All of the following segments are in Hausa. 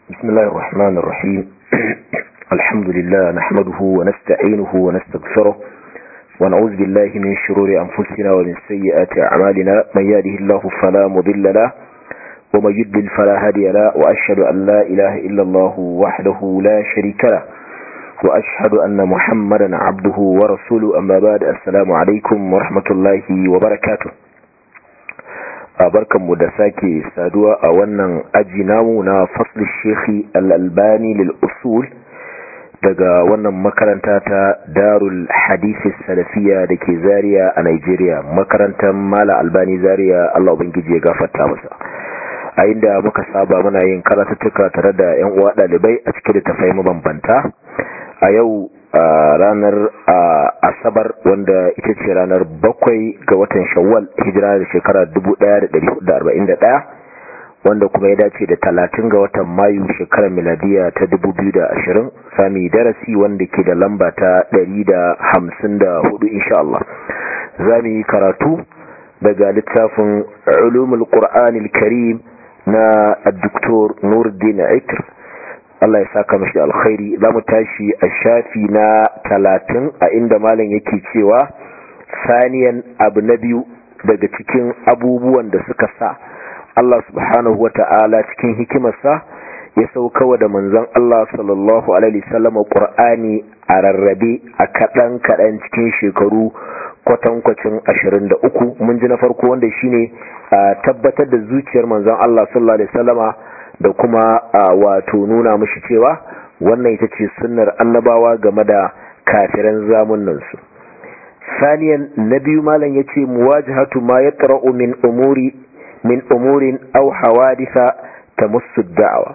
بسم الله الرحمن الرحيم الحمد لله نحمده ونستعينه ونستغفره ونعوذ بالله من شرور أنفسنا ومن سيئات أعمالنا من يهده الله فلا مضل له ومن يضلل فلا هادي له وأشهد أن لا إله إلا الله وحده لا شريك له وأشهد أن محمدا عبده ورسوله أما بعد السلام عليكم ورحمة الله وبركاته barkanmu da sake saduwa a wannan aji namu na fasli shekhi al'albani lil'usul daga wannan makaranta ta darul hadisi salafiya da ke zariya a nigeria makarantar mala albani zariya allah ubangiji ya gafarta masa a inda muka saba muna yin karatattuka tare da 'yan uwa ɗalibai a cikin da tafai mabambanta a yau a ranar asabar wanda ita ce ranar bakwai ga watan shawwal hijira da shekara 1441 wanda kuma ya dace da talatin ga watan mayu shekarar miladiya ta 2020 sami darasi wanda ke da lamba ta 154 insha Allah za mu yi karatu daga littafin ulumul qur'anil karim na Dr. Nuruddin Aikr Allah ya saka mashi da alkhairi za mu tashi a shafi na talatin a inda malam yake cewa saniyan abu na biyu daga cikin abubuwan da suka sa Allah subhanahu wata'ala cikin hikimarsa ya saukawa da manzon Allah sallallahu alaihi wasallam Qur'ani a rarrabe a kadan kadan cikin shekaru kwatankwacin 23 mun ji na farko wanda shine tabbatar da zuciyar manzon Allah sallallahu alaihi wasallama da kuma wato nuna mashi cewa wannan ita ce sunnar annabawa game da kafiran zamunansu saniyan na biyu malam ya ce muwajahatu ma ya min umuri min umurin au hawadisa ta musu da'awa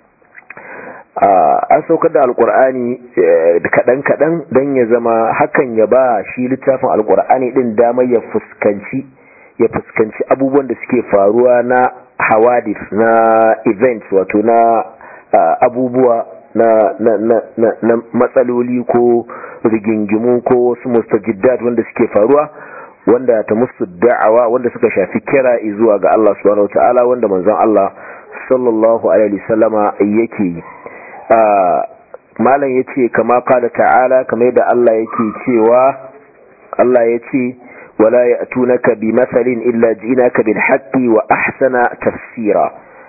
an saukar da alkur'ani kaɗan-kaɗan don ya zama hakan ya ba shi littafin alkur'ani ɗin damar ya fuskanci ya fuskanci abubuwan da suke faruwa na hawadis na events wato na uh, abubuwa na, na, na, na, na matsaloli ko rigingimu ko wasu mustajiddat wanda suke faruwa wanda ta musu da'awa wanda suka shafi kira zuwa ga Allah subhanahu wataala wanda manzon Allah sallallahu alaihi wasallama yake yi uh, malam yace kama qala ta'ala kamar da Allah yake cewa Allah yace ولا يأتونك بمثل إلا جئناك بالحق وأحسن تفسيرا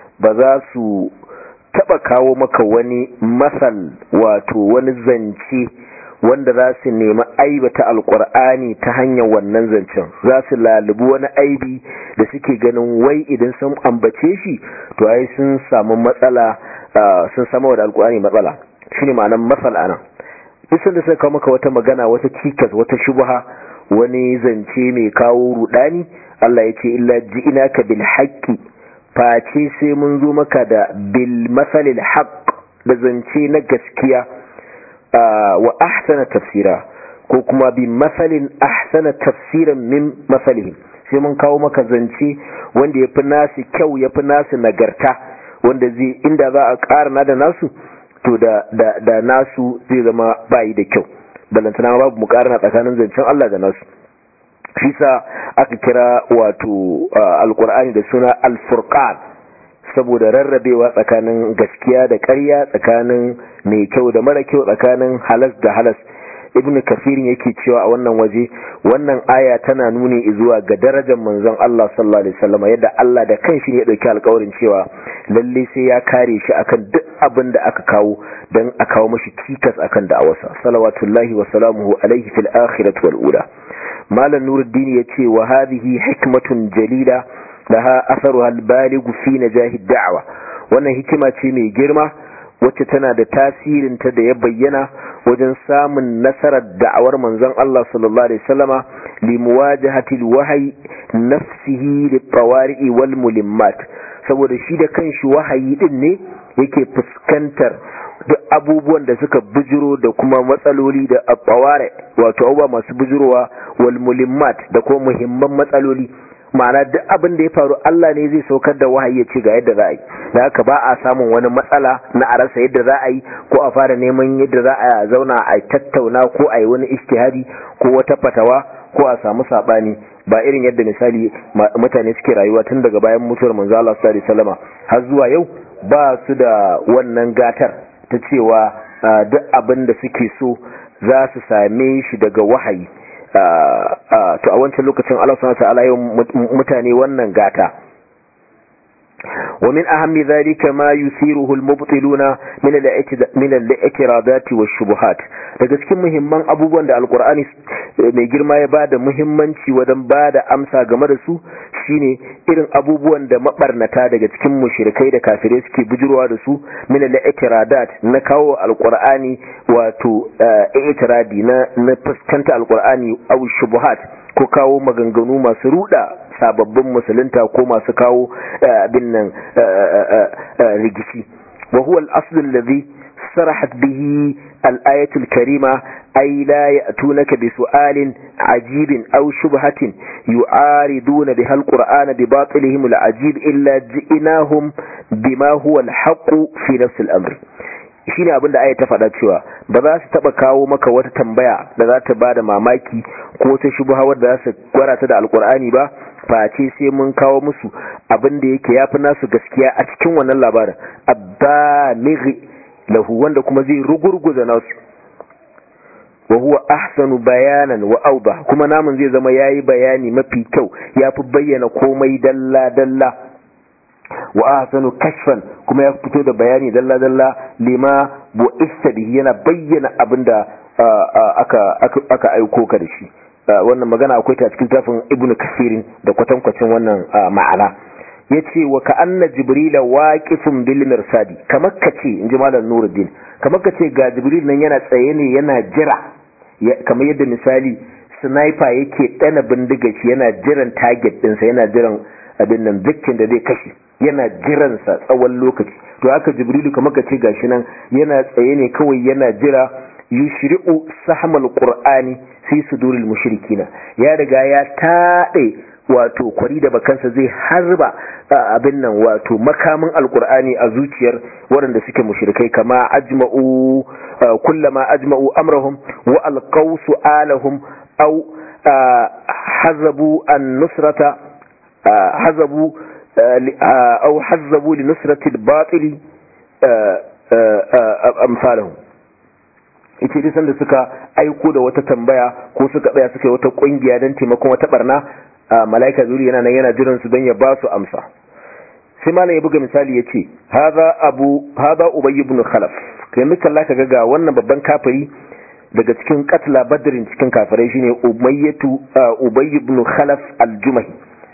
بذاسو taba kawo maka wani masal wato wani zance wanda za su nemi aibata alkur'ani ta hanyar wannan zancen za su lalubi wani aibi da suke ganin wai idan sun ambace shi to ai sun samu matsala sun samu da alkur'ani matsala shine ma'anar masal anan isan da suka kawo maka wata magana wata cikas wata shubha wani zance mai kawo rudani Allah ya ce illa ji'inaka bil haqqi face sai mun zo maka da bil masalil haqq da zance na gaskiya wa ahsana tafsira ko kuma bi masalin ahsana tafsiran min masalihim sai mun kawo maka zance wanda yafi nasu kyau yafi nasu nagarta wanda zai inda za a ƙara da nasu to da da da nasu zai zama bayi da kyau balantana babu mukarana tsakanin zancen Allah da nasu shi sa aka kira wato alkur'ani da suna alfurqan saboda rarrabewa tsakanin gaskiya da ƙarya tsakanin mai kyau da mara kyau tsakanin halas da halas ibnu kafirin yake cewa a wannan waje wannan aya tana nuni zuwa ga darajar manzon Allah sallallahu alaihi wasallam yadda Allah da kanshi ne ya dauki alƙawarin cewa lalle sai ya kare shi akan duk abin da aka kawo dan a kawo mashi cikas akan da'awarsa salawatullahi wa salamuhu alaihi fil akhirati wal ula malam nuruddin yace wa hadhihi hikmatun jalila laha atharuha al baligh fi najahi da'wa wannan hikima ce mai girma wacce tana da tasirin ta da ya bayyana wajen samun nasarar da'awar manzon Allah sallallahu alaihi wasallama li muwajahati alwahyi nafsihi litawari'i wal mulimmat saboda shi da kanshi wahayi din ne yake fuskantar duk abubuwan da suka bujiro da kuma matsaloli da abaware wato abubuwa masu bujirowa wal mulimmat da kuma muhimman matsaloli ma'ana duk abin da ya faru Allah ne zai saukar da wahayi ya ce ga yadda za a yi da haka ba a samun wani matsala na a rasa yadda za a yi ko a fara neman yadda za a zauna a tattauna ko a yi wani ishtihadi ko wata fatawa ko a samu sabani ba irin yadda misali mutane suke rayuwa tun daga bayan mutuwar manzo Allah sallallahu alaihi wasallama har zuwa yau ba su da wannan gatar ta cewa duk abin da suke so za su same shi daga wahayi to a wancan lokacin Allah subhanahu wa ta'ala yau mutane wannan gata ومن أهم ذلك ما يثيره المبطلون من من الاعتراضات والشبهات daga cikin muhimman abubuwan da alkur'ani mai girma ya bada muhimmanci wajen bada amsa game da su shine irin abubuwan da mabarnata daga cikin mushrikai da kafirai suke bujurwa da su min al-i'tiradat na kawo alkur'ani wato i'tiradi na na fuskanta alkur'ani aw shubuhat ko kawo maganganu masu ruda sababbin musulunta ko masu kawo abin nan rigici wa huwa al-asl alladhi sarahat bihi al-ayatu al-karima ay la ya'tunaka bi su'alin ajibin aw shubhatin yu'ariduna biha al-qur'ana bi batilihim al-ajib illa ji'nahum bima huwa al-haqq fi nafs al-amr shine abin da aya ta faɗa cewa ba za su taɓa kawo maka wata tambaya da za ta ba da mamaki ko ta shubha wadda za su gwarata da alkur'ani ba face sai mun kawo musu abin da yake yafi nasu gaskiya a cikin wannan labarin abbalighi lahu wanda kuma zai rugurguza nasu wa huwa ahsanu bayanan wa awda kuma namun zai zama yayi bayani mafi kyau yafi bayyana komai dalla dalla wa ahsanu kashfan kuma ya fito da bayani dalla dalla lima bu'ista bihi yana bayyana abinda aka aka aiko ka da shi wannan magana akwai ta cikin tafin ibn kasirin da kwatankwacin wannan ma'ana ya ce wa ka'anna jibrila waƙifin bil mirsadi kamar ka ce in ji malam nuruddin kamar ka ce ga jibril nan yana tsaye ne yana jira kamar yadda misali sniper yake ɗana bindiga shi yana jiran target ɗinsa yana jiran abin nan victim da zai kashe yana jiransa tsawon lokaci to haka jibrilu kamar ka ce gashi nan yana tsaye ne kawai yana jira yushri'u sahmal qur'ani fi suduril mushrikina ya riga ya taɗe wato kwari da bakansa zai harba abin nan wato makamin alkur'ani a zuciyar waɗanda suke mushrikai kama ajma'u kullama ajma'u amrahum wa alqaw su'alahum aw hazabu an-nusrata hazabu aw hazabu li nusrati al-batil amsalahum ita dai sanda suka aiko da wata tambaya ko suka tsaya suka yi wata kungiya don taimakon wata barna malaika zuri yana nan yana jiran su don ya ba su amsa sai malam ya buga misali ya ce haza abu haza ubay ibn khalaf kai muka laka ga ga wannan babban kafiri daga cikin katla badrin cikin kafirai shine umayyatu ubay ibn khalaf al-jumahi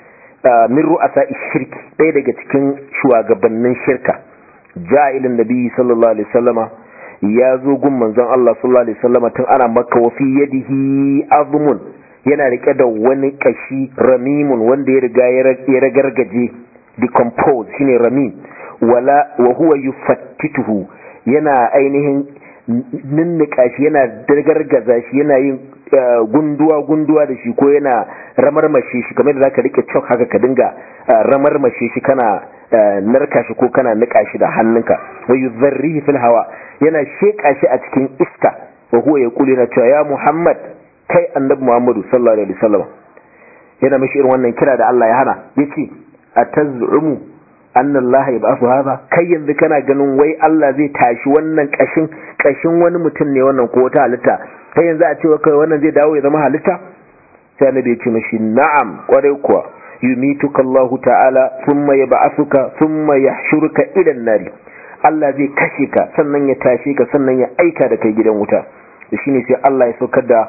min ru'asa shirki ɗaya daga cikin shugabannin shirka ja'ilin nabi sallallahu alaihi wasallama ya zo gun manzon Allah sallallahu alaihi wasallama tun ana makka wa fi yadihi azmun yana rike da wani kashi ramimun wanda ya riga ya ragargaje decompose shine ramim wala wa huwa yufattituhu yana ainihin ninnika shi yana dargargaza shi yana yin gunduwa gunduwa da shi ko yana ramarmashe shi kamar da zaka rike chalk haka ka dinga ramarmashe shi kana narka shi ko kana nika shi da hannunka wa yuzarrihi fil hawa yana sheka shi a cikin iska wa huwa yaqulu yana cewa ya Muhammad kai annabi Muhammadu sallallahu alaihi wasallam yana mishi irin wannan kira da Allah ya hana yace atazumu anna Allah yab'athu hadha kai yanzu kana ganin wai Allah zai tashi wannan kashin kashin wani mutum ne wannan ko wata halitta kai yanzu a cewa kai wannan zai dawo ya zama halitta sai annabi ya ce mishi na'am kwarai kuwa yumituka Allah ta'ala thumma yab'athuka thumma yahshuruka ila an-nari Allah zai kashe ka sannan ya tashe ka sannan ya aika da kai gidan wuta shine sai Allah ya saukar da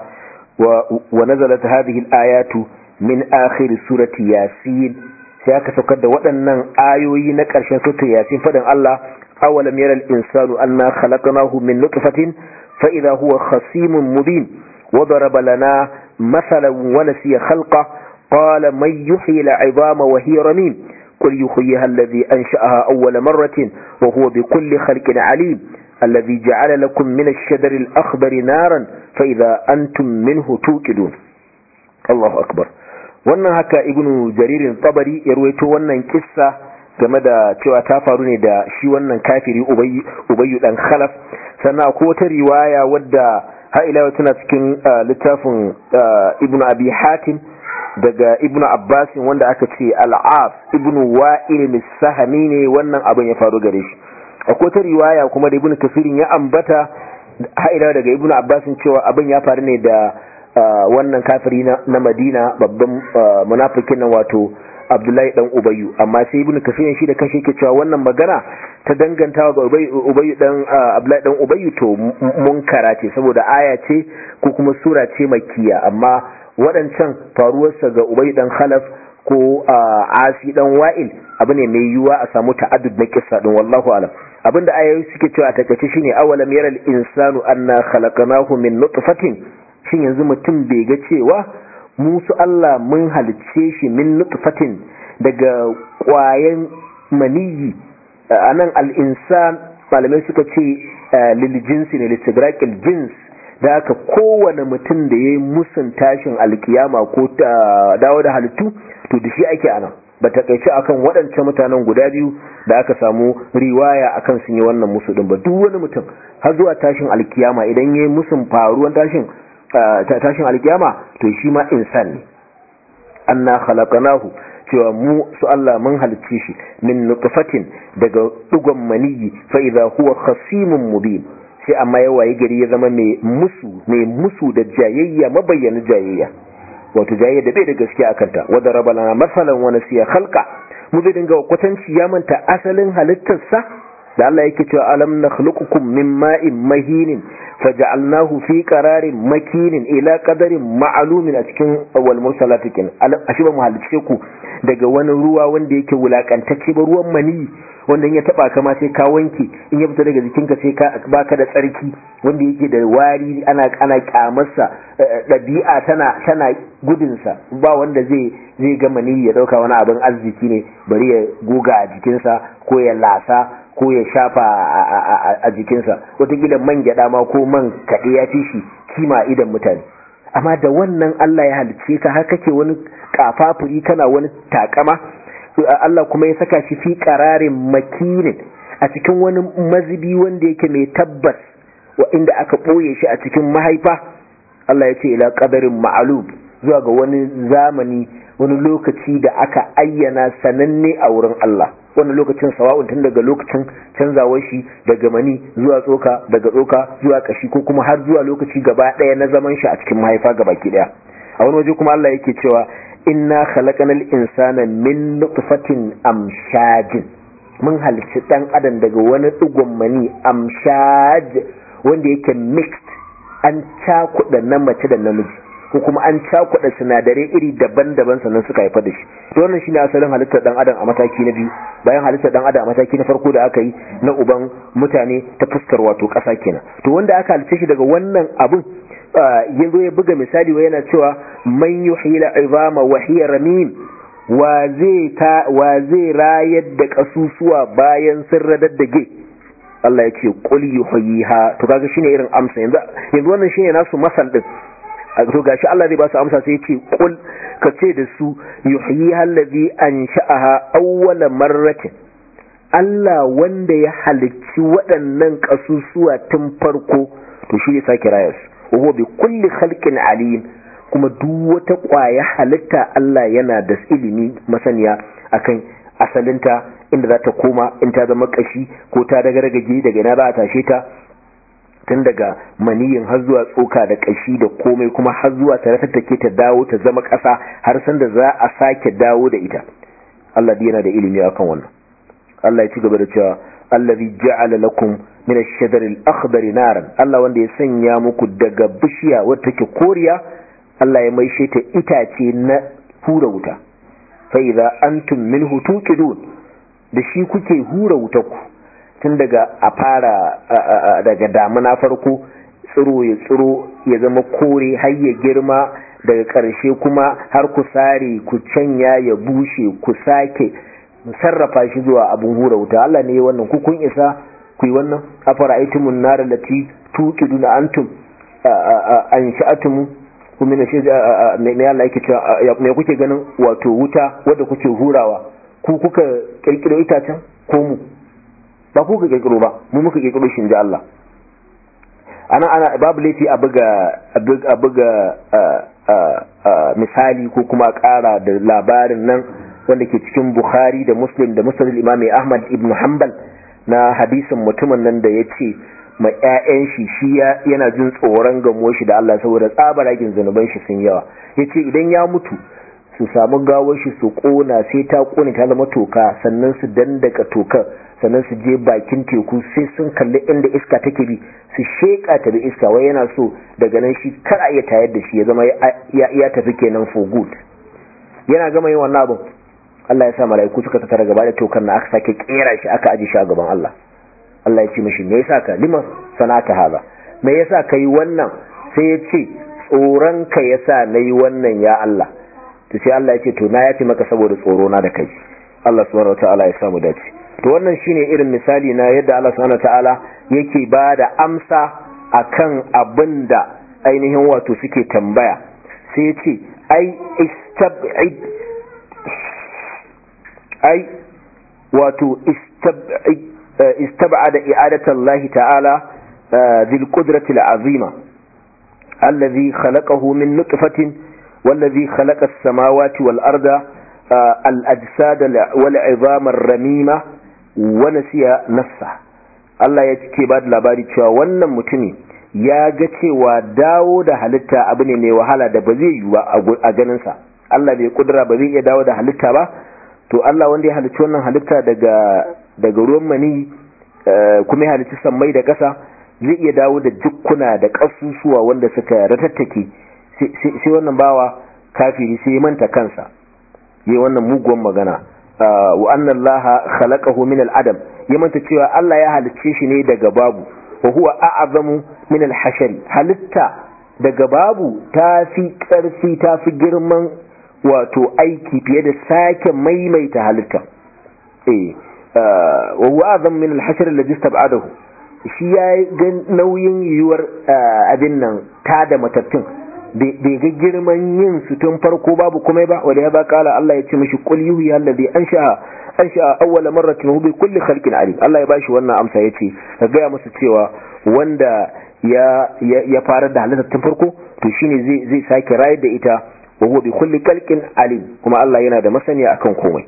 wa nazalat hadhihi al-ayatu min akhir surati yasin sai aka saukar da waɗannan ayoyi na ƙarshen surati yasin fadin Allah awalam yara al-insanu anna khalaqnahu min nutfatin fa idha huwa khasimun mubin wa daraba lana mathalan wa nasiya khalqa qala man yuhyi al-'idama wa hiya ramim قل يحييها الذي أنشأها أول مرة وهو بكل خلق عليم الذي جعل لكم من الشجر الأخضر نارا فإذا أنتم منه توقدون الله أكبر wannan haka ibnu jaririn tabari ya ruwaito wannan kissa game da cewa ta faru ne da shi wannan kafiri ubayyu dan khalaf sannan akwai wata riwaya wadda har ila tana cikin littafin ibnu abi hatim daga ibnu abbas wanda aka ce al'af ibnu wa'il sahami ne wannan abin ya faru gare shi akwai ta riwaya kuma da ibnu kafirin ya ambata haida daga ibnu abbas cewa abin ya faru ne da wannan kafiri na madina babban munafikin nan wato abdullahi dan ubayyu amma sai ibnu kafirin shi da kanshi yake cewa wannan magana ta dangantawa ga ubayyu dan abdullahi dan ubayyu to munkara ce saboda aya ce ko kuma sura ce makkiya amma waɗancan faruwarsa ga ubai dan khalaf ko asi dan wa'il abu ne mai yiwuwa a samu ta'addud na kissa din wallahu alam abinda ayoyi suke cewa a takaice shine awalam yaral insanu anna khalaqnahu min nutfatin shin yanzu mutum bai ga cewa mu su Allah mun halicce shi min nutfatin daga kwayan maniyi anan al-insan malamai suka ce lil jinsi ne litigraqil jins da haka kowane mutum da ya yi musun tashin alkiyama ko dawo da halittu to da shi ake anan ba ta kaice akan waɗancan mutanen guda biyu da aka samu riwaya akan sun yi wannan musu din ba duk wani mutum har zuwa tashin alkiyama idan ya yi musun faruwan tashin tashin alkiyama to shi ma insan ne anna khalaqnahu cewa mu su Allah mun halicce shi min nutfatin daga dugon maniyi fa idza huwa khasimun mubin sai amma ya waye gari ya zama mai musu mai musu da jayayya mabayyana jayayya wato jayayya da bai da gaskiya akan ta wadda rabalana masalan wa nasiya khalqa mu zai dinga kwatanci ya manta asalin halittarsa da Allah yake cewa alam nakhluqukum min ma'in mahinin faja'alnahu fi qararin makinin ila qadarin ma'lumin a cikin wal mursalati kin ashi ba mu halice ku daga wani ruwa wanda yake wulakantacce ba ruwan mani wanda ya taba kama sai ka wanke in ya fita daga jikinka sai ka baka da tsarki wanda yake da wari ana ana kyamarsa dabi'a tana tana gudun sa ba wanda zai zai ga mani ya dauka wani abin arziki ne bari ya goga a jikinsa ko ya lasa ko ya shafa a jikinsa wataƙila man gyada ma ko man kaɗe ya fi shi kima idan mutane amma da wannan Allah ya halice ka har kake wani kafafuri kana wani takama Allah kuma ya saka shi fi ƙararin makinin a cikin wani mazibi wanda yake mai tabbas wa inda aka ɓoye shi a cikin mahaifa Allah ya ce ila ƙadarin ma'alub zuwa ga wani zamani wani lokaci da aka ayyana sananne a wurin Allah wani lokacin sawa'un tun daga lokacin canzawar shi daga mani zuwa tsoka daga tsoka zuwa kashi ko kuma har zuwa lokaci gaba ɗaya na zaman shi a cikin mahaifa gaba ki ɗaya a wani waje kuma Allah yake cewa inna khalaqanal insana min nutfatin amshajin mun halicci dan adam daga wani digon mani amshaj wanda yake mixed an cakuɗa na mace da namiji ko kuma an cakuɗa sinadarai iri daban-daban sannan suka haifar da shi to wannan shine asalin halittar dan adam a mataki na biyu bayan halittar dan adam a mataki na farko da aka yi na uban mutane ta fuskar wato ƙasa kenan to wanda aka halitta shi daga wannan abun ya zo ya buga misali wa yana cewa man yuhyila izama wa hiya ramim wa zai ta wa zai rayar da kasusuwa bayan sun radaddage Allah ya ce qul yuhyiha to kaga shine irin amsa yanzu yanzu wannan shine nasu masal din to gashi Allah zai ba su amsa sai ya ce qul ka ce da su yuhyiha allazi ansha'aha awwala marratin Allah wanda ya halicci waɗannan kasusuwa tun farko to shi ya sake rayar su wa bi kulli khalqin alim kuma duk wata ƙwaya halitta Allah yana da ilimi masaniya akan asalinta inda za ta koma in ta zama kashi ko ta daga ragage daga ina za a tashe ta tun daga maniyin har zuwa tsoka da kashi da komai kuma har zuwa ta take ta dawo ta zama ƙasa har san da za a sake dawo da ita Allah yana da ilimi akan wannan Allah ya ci gaba da cewa allazi ja'ala lakum min ash-shajari al-akhdari naran Allah wanda ya sanya muku daga bishiya wadda take koriya Allah ya maishe ta itace na hura wuta fa idza antum minhu tuqidun da shi kuke hura wutar ku tun daga a fara daga damuna farko tsiro ya tsiro ya zama kore har ya girma daga ƙarshe kuma har ku sare ku canya ya bushe ku sake sarrafa shi zuwa abin hura wuta Allah ne wannan ku kun isa ku yi wannan afara aitumun nar lati tuqiduna antum an sha'atumu ku mina shi me Allah yake cewa me kuke ganin wato wuta wadda kuke hurawa ku kuka kirkiro itacen ko mu ba ku ka kirkiro ba mu muka kirkiro shi inji Allah ana ana babu laifi a buga a buga misali ko kuma ƙara da labarin nan wanda ke cikin Bukhari da Muslim da Muslim Imam Ahmad ibn Hanbal na hadisin mutumin nan da ya ce ma 'ya'yan shi shi yana jin tsoron gamo shi da Allah saboda tsabaragen zunuban shi sun yawa yace idan ya mutu su samu gawar shi su kona sai ta kone ta zama toka sannan su dandaka tokar sannan su je bakin teku sai sun kalli inda iska take bi su sheka ta bi iska wai yana so daga nan shi kar a iya tayar da shi ya zama ya tafi kenan for good yana gama yin wannan abin Allah ya sa mala'iku suka tattara gaba da tokar na aka sake kera shi aka aji shi a gaban Allah Allah ya ce mishi me yasa ka lima sanata haza me yasa kai wannan sai ya ce tsoron ka yasa nayi wannan ya Allah to sai Allah ya ce to na yafi maka saboda tsoro na da kai Allah subhanahu wataala ya samu dace to wannan shine irin misali na yadda Allah subhanahu wataala yake ba da amsa akan abinda ainihin wato suke tambaya sai ya ce ai istab'id ai wato istab'id istab'ada i'adatu Allah ta'ala dhil qudrati al'azima alladhi khalaqahu min nutfatin والذي خلق السماوات والأرض الأجساد والعظام الرميمة ونسي نفسه Allah ya cike ba da labari cewa wannan mutumi ya ga cewa dawo da halitta abu ne mai wahala da ba zai yi ba a ganinsa Allah bai kudura ba zai iya dawo da halitta ba to Allah wanda ya halicci wannan halitta daga daga ruwan mani kuma ya halicci sammai da ƙasa zai iya dawo da jukkuna da ƙasusuwa wanda suka ratattake sai wannan bawa kafiri sai manta kansa yi wannan muguwan magana wa annan laha khalaqahu min al-adam ya manta cewa Allah ya halicce shi ne daga babu wa huwa a'zamu min al-hashari halitta daga babu ta fi karfi ta fi girman wato aiki fiye da sake maimaita halitta eh wa huwa a'zamu min al-hashari alladhi istab'adahu shi ya ga nauyin yiwuwar abin nan ta da matattun bai ga girman yin su tun farko babu komai ba wanda ya ba kala Allah ya ce mishi qul yuhi allazi ansha ansha awwala marratin hu bi kulli khalqin alim Allah ya bashi wannan amsa yace ka ga musu cewa wanda ya ya fara da halitta tun farko to shine zai zai sake rayar da ita wa huwa bi kulli khalqin alim kuma Allah yana da masaniya akan komai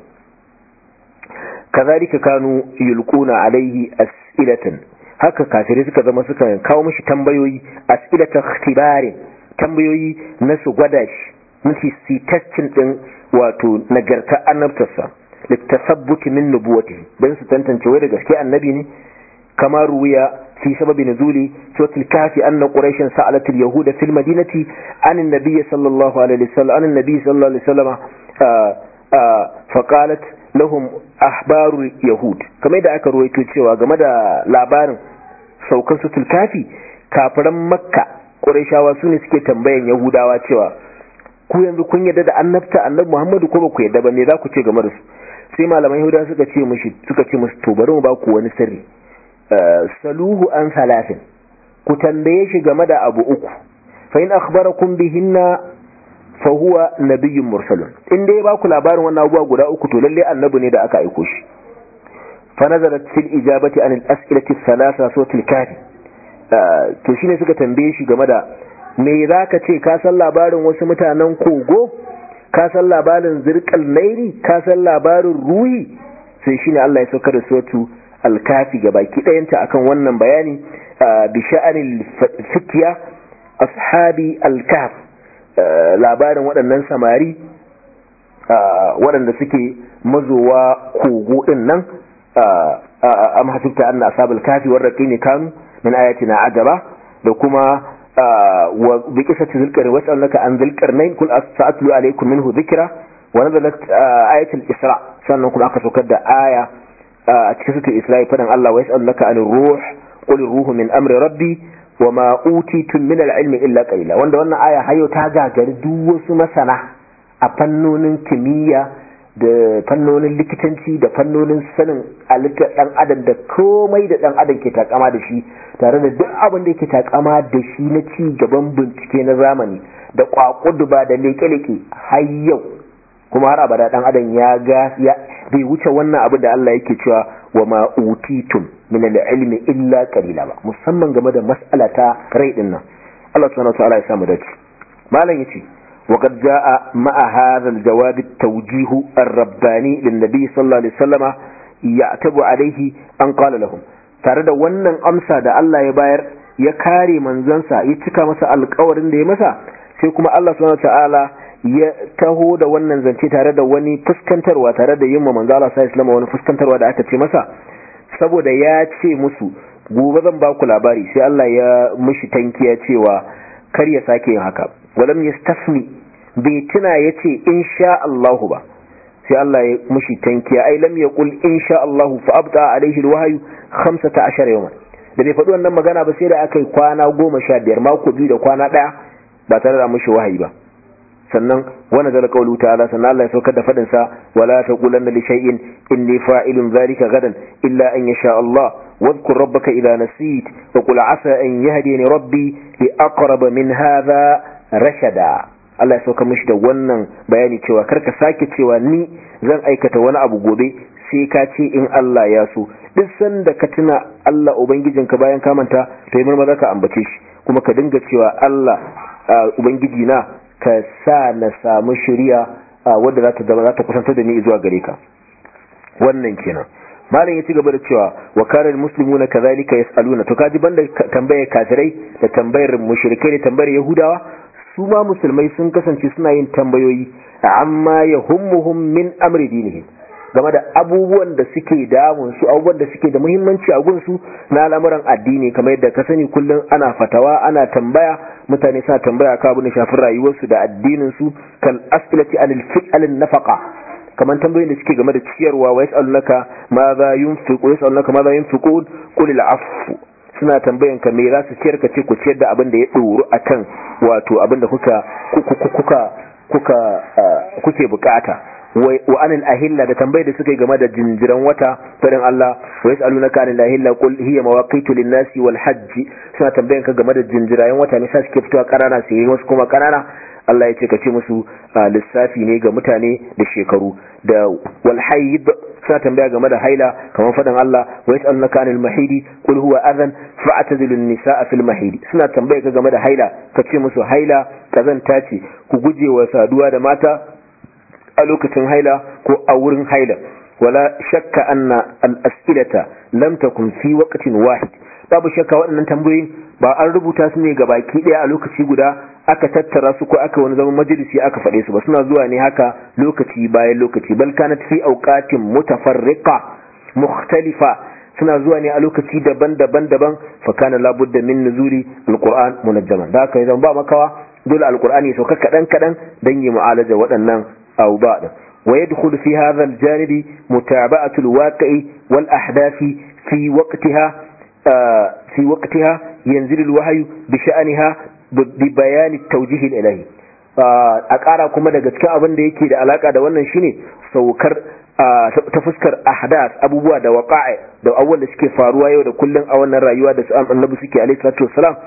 kazalika kanu yulquna alaihi as'ilatan haka kafirai suka zama suka kawo mishi tambayoyi as'ilatan ikhtibarin tambayoyi na su gwada shi nufi si testin din wato nagarta annabtarsa littasabbuti min nubuwati dan su tantance wai da gaske annabi ne kama ruwiya fi sababi nuzuli suratul kafi anna quraishan sa'alat al yahuda fil madinati an an-nabiy sallallahu alaihi wasallam an an-nabiy sallallahu alaihi wasallam fa qalat lahum ahbaru yahud kamar da aka ruwaito cewa game da labarin saukan suratul kafi kafiran makka Qurayshawa su ne suke tambayan Yahudawa cewa ku yanzu kun yarda da annabta annabi Muhammadu ko ba ku yarda ba me za ku ce game da su sai malaman Yahudawa suka ce mushi suka ce musu to bari mu ba ku wani sirri saluhu an salatin ku tambaye shi game da abu uku fa in akhbarakum bihinna fa huwa nabiyyun mursalun in dai ba ku labarin wannan abubuwa guda uku to lalle annabi ne da aka aiko shi fa nazarat fil ijabati an al-as'ilati thalatha suratul kafi to shine suka tambaye shi game da me zaka ce ka san labarin wasu mutanen kogo ka san labarin zirqal nairi ka san labarin ruhi sai shine Allah ya saukar da suratu al-kafi baki dayanta akan wannan bayani bi sha'anil fitya ashabi al-kahf labarin waɗannan samari waɗanda suke mazowa kogo din nan am hasibta anna ashabul kafi warraqini kanu min ayatina ajaba da kuma wa bi qissati zulqar wa sallaka an zulqarnain kul sa'atlu alaykum minhu dhikra wa nazalat ayatul isra sannan kuma aka saukar da aya a cikin suratul isra fadan Allah wa yas'alunaka anir ruh qul ruhu min amri rabbi wa ma utitum min al-ilmi illa qalila wanda wannan aya hayo ta gagari duk wasu masana a fannonin kimiyya da fannonin likitanci da fannonin sanin halittar dan adam da komai da dan adam ke takama da shi tare da duk abin da yake takama da shi na ci gaban bincike na zamani da kwakuduba da leke-leke har yau kuma har abada dan adam ya ga ya bai wuce wannan abu da Allah yake cewa wa ma utitum min al-ilmi illa qalila ba musamman game da mas'ala ta rai din nan Allah subhanahu wa ta'ala ya samu dace malam yace وقد جاء مع هذا الجواب التوجيه الرباني للنبي صلى الله عليه وسلم يعتب عليه أن قال لهم tare da wannan amsa da Allah ya bayar ya kare manzansa ya cika masa alkawarin da ya masa sai kuma Allah subhanahu ta'ala ya taho da wannan zance tare da wani fuskantarwa tare da yin manzo Allah sallallahu alaihi wani fuskantarwa da aka ce masa saboda ya ce musu gobe zan ba ku labari sai Allah ya mishi tankiya cewa kar ya sake yin haka walam yastafni bai tuna yace insha Allah ba sai Allah ya mushi tankiya ai lam yaqul insha Allah fa abda alaihi alwahyu 15 yawman da bai faɗi wannan magana ba sai da aka yi kwana 15 mako biyu da kwana ɗaya ba tare da mushi wahayi ba sannan wani zala kaulu ta'ala sannan Allah ya saukar da fadin sa wala taqulanna li shay'in inni fa'ilun dhalika gadan illa an yasha Allah wadhkur rabbaka idha nasit wa qul asa an yahdini rabbi li aqrab min hadha rashada Allah ya sauka mishi da wannan bayani cewa karka sake cewa ni zan aikata wani abu gobe sai ka ce in Allah ya so duk sanda ka tuna Allah ubangijinka bayan ka manta to yi maza ka ambace shi kuma ka dinga cewa Allah ubangiji na ka sa na samu shari'a wadda za ta zama za ta kusantar da ni zuwa gare ka wannan kenan malam ya ci gaba da cewa wa kana almuslimuna kadhalika yasaluna to kaji banda tambayar kafirai da tambayar mushrikai da tambayar yahudawa su ma musulmai sun kasance suna yin tambayoyi amma yahummuhum min amri dinihim game da abubuwan da suke damun su abubuwan da suke da muhimmanci a gunsu na al'amuran addini kamar yadda ka sani kullum ana fatawa ana tambaya mutane suna tambaya ka abin da shafin rayuwarsu da addinin su kal as'ilati anil fi'alin nafaqa kamar tambayoyin da suke game da ciyarwa wa yas'alunaka ma za yunfiqu yas'alunaka ma za yunfiqun qul al'afu suna tambayan ka me za su ciyar ka ce ku ciyar da abin da ya doro akan wato abin da kuka kuka kuka kuke bukata wa anil ahilla da tambayar da suka yi game da jinjiran wata farin Allah wa yas'alunaka anil ahilla qul hiya mawaqitu lin-nasi wal hajj suna tambayan ka game da jinjirayen wata ne sa suke fitowa kanana sai wasu kuma kanana Allah ya ce ka ce musu lissafi ne ga mutane da shekaru da wal haid suna tambaya game da haila kamar faɗin Allah wa yas'alunaka anil mahidi qul huwa adhan fa'tazilun nisaa fil mahidi suna tambaya ka game da haila ka ce musu haila kazanta ce ku guje wa saduwa da mata a lokacin haila ko a wurin haila wala shakka anna al-as'ilata lam takun fi waqtin wahid babu shakka waɗannan tambayoyin ba an rubuta su ne ga baki ɗaya a lokaci guda aka tattara su ko aka wani zaman majalisi aka faɗe su ba suna zuwa ne haka lokaci bayan lokaci bal kanat fi awqatin mutafarriqa mukhtalifa suna zuwa ne a lokaci daban-daban daban fa kana labudda min nuzuli alquran munajjaman da haka yanzu ba makawa dole alqur'ani ya sauka kadan kadan dan yi mu'alaja waɗannan awba din ويدخل في هذا الجانب متابعة الواقع والأحداث في وقتها في وقتها ينزل الوحي بشأنها ببيان التوجيه الإلهي a ƙara kuma daga cikin abin da yake da alaka da wannan shine saukar ta fuskar ahdas abubuwa da waqa'i da abubuwan da suke faruwa yau da kullun a wannan rayuwa da annabi suke alaihi salatu wassalam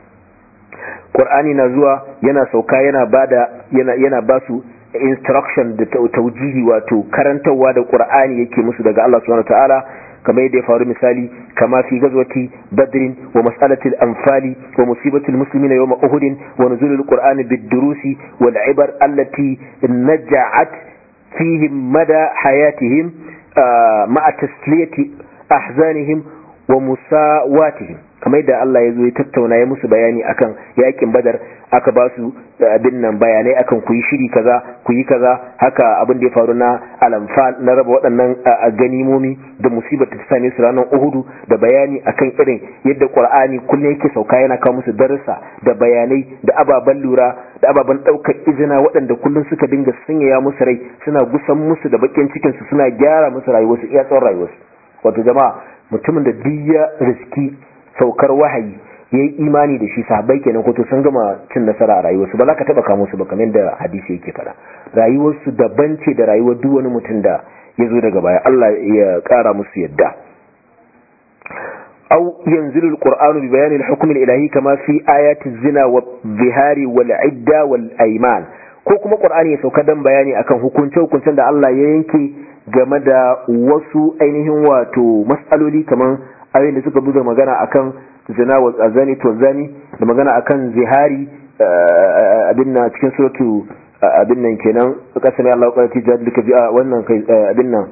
Qur'ani na zuwa yana sauka yana bada yana yana basu instruction da taujihi wato karantarwa da Qur'ani yake musu daga Allah subhanahu wataala kamar yadda ya faru misali kama fi gazwati badrin wa mas'alatil anfali wa musibatul muslimina yawma uhud wa nuzulul qur'ani bid-durusi wal ibar allati naja'at fihim mada hayatihim ma'a tasliyati ahzanihim wa musawatihim kamar yadda Allah ya zo ya tattauna ya musu bayani akan yakin badar aka ba su abin nan bayanai akan ku yi shiri kaza ku yi kaza haka abin da ya faru na alamfa na raba waɗannan ganimomi da musibar ta same su ranar uhudu da bayani akan irin yadda qur'ani kullum yake sauka yana kawo musu darussa da bayanai da ababen lura da ababen ɗaukar izina waɗanda kullum suka dinga sanyaya musu rai suna gusan musu da bakin cikin su suna gyara musu rayuwarsu iya tsawon rayuwarsu wato jama'a mutumin da duk ya riski saukar wahayi ya yi imani da shi sahabbai kenan ko to sun gama cin nasara a rayuwarsu ba za ka taba kamo su ba kamar da hadisi yake fada rayuwarsu daban ce da rayuwar duk wani mutum da ya zo daga baya Allah ya kara musu yadda أو ينزل القرآن ببيان الحكم الإلهي كما في آيات الزنا والظهار والعدة والأيمان ko kuma Qur'ani ya sauka dan bayani akan hukunce hukuncen da Allah ya yanke game da wasu ainihin wato mas'aloli kamar ayoyin da suka buga magana akan zina wa azani to zani da magana akan zihari abin na cikin suratu abin nan kenan kasar Allah ƙwararci jihar duka biya wannan kai abin nan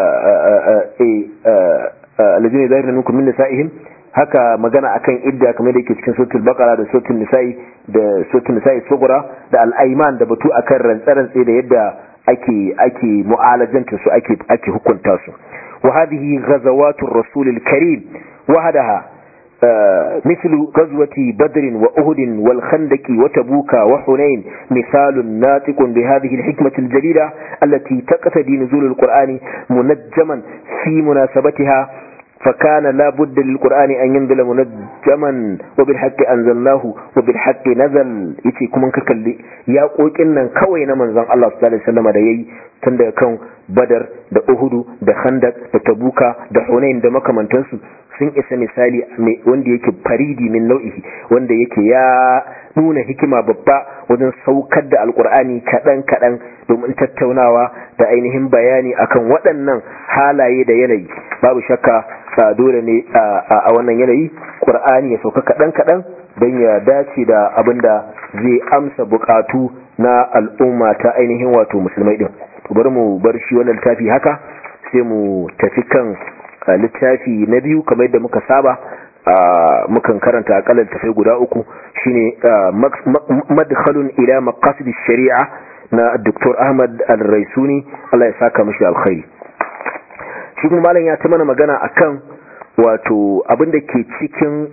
alajini zahir minkum min nisa'ihim haka magana akan idda kamar da yake cikin suratul baqara da suratul nisa'i da suratul nisa'i sugura da al-ayman da batu akan rantsarantsi da yadda ake ake mu'alajanta su ake ake hukunta su wa hadhihi ghazawatur rasulil karim wahdaha مثل غزوة بدر وأهد والخندق وتبوك وحنين مثال ناطق بهذه الحكمة الجليلة التي تقتدي نزول القرآن منجما في مناسبتها فكان لا بد للقرآن أن ينزل منجما وبالحق أنزلناه وبالحق نزل يتي كمان ككلي يا قوك إنن كوينا من زن الله صلى الله عليه وسلم da yayi tun da kan badar da uhudu da khandak da tabuka da hunain da makamantansu sun isa misali wanda yake faridi min nau'ihi wanda yake ya nuna hikima babba wajen saukar da alkur'ani kaɗan kaɗan domin tattaunawa da ainihin bayani akan waɗannan halaye da yanayi babu shakka dole ne a wannan yanayi ƙur'ani ya sauka kaɗan kaɗan don ya dace da abin da zai amsa buƙatu na al'umma ta ainihin wato musulmai ɗin bari mu bar shi wannan littafi haka sai mu tafi kan littafi na biyu kamar yadda muka saba mukan karanta akalla tafai guda uku shine madkhalun ila maqasid shari'a na Dr. Ahmad Al-Raisuni Allah ya saka mishi alkhairi shi kuma malam ya ta mana magana akan wato abin da ke cikin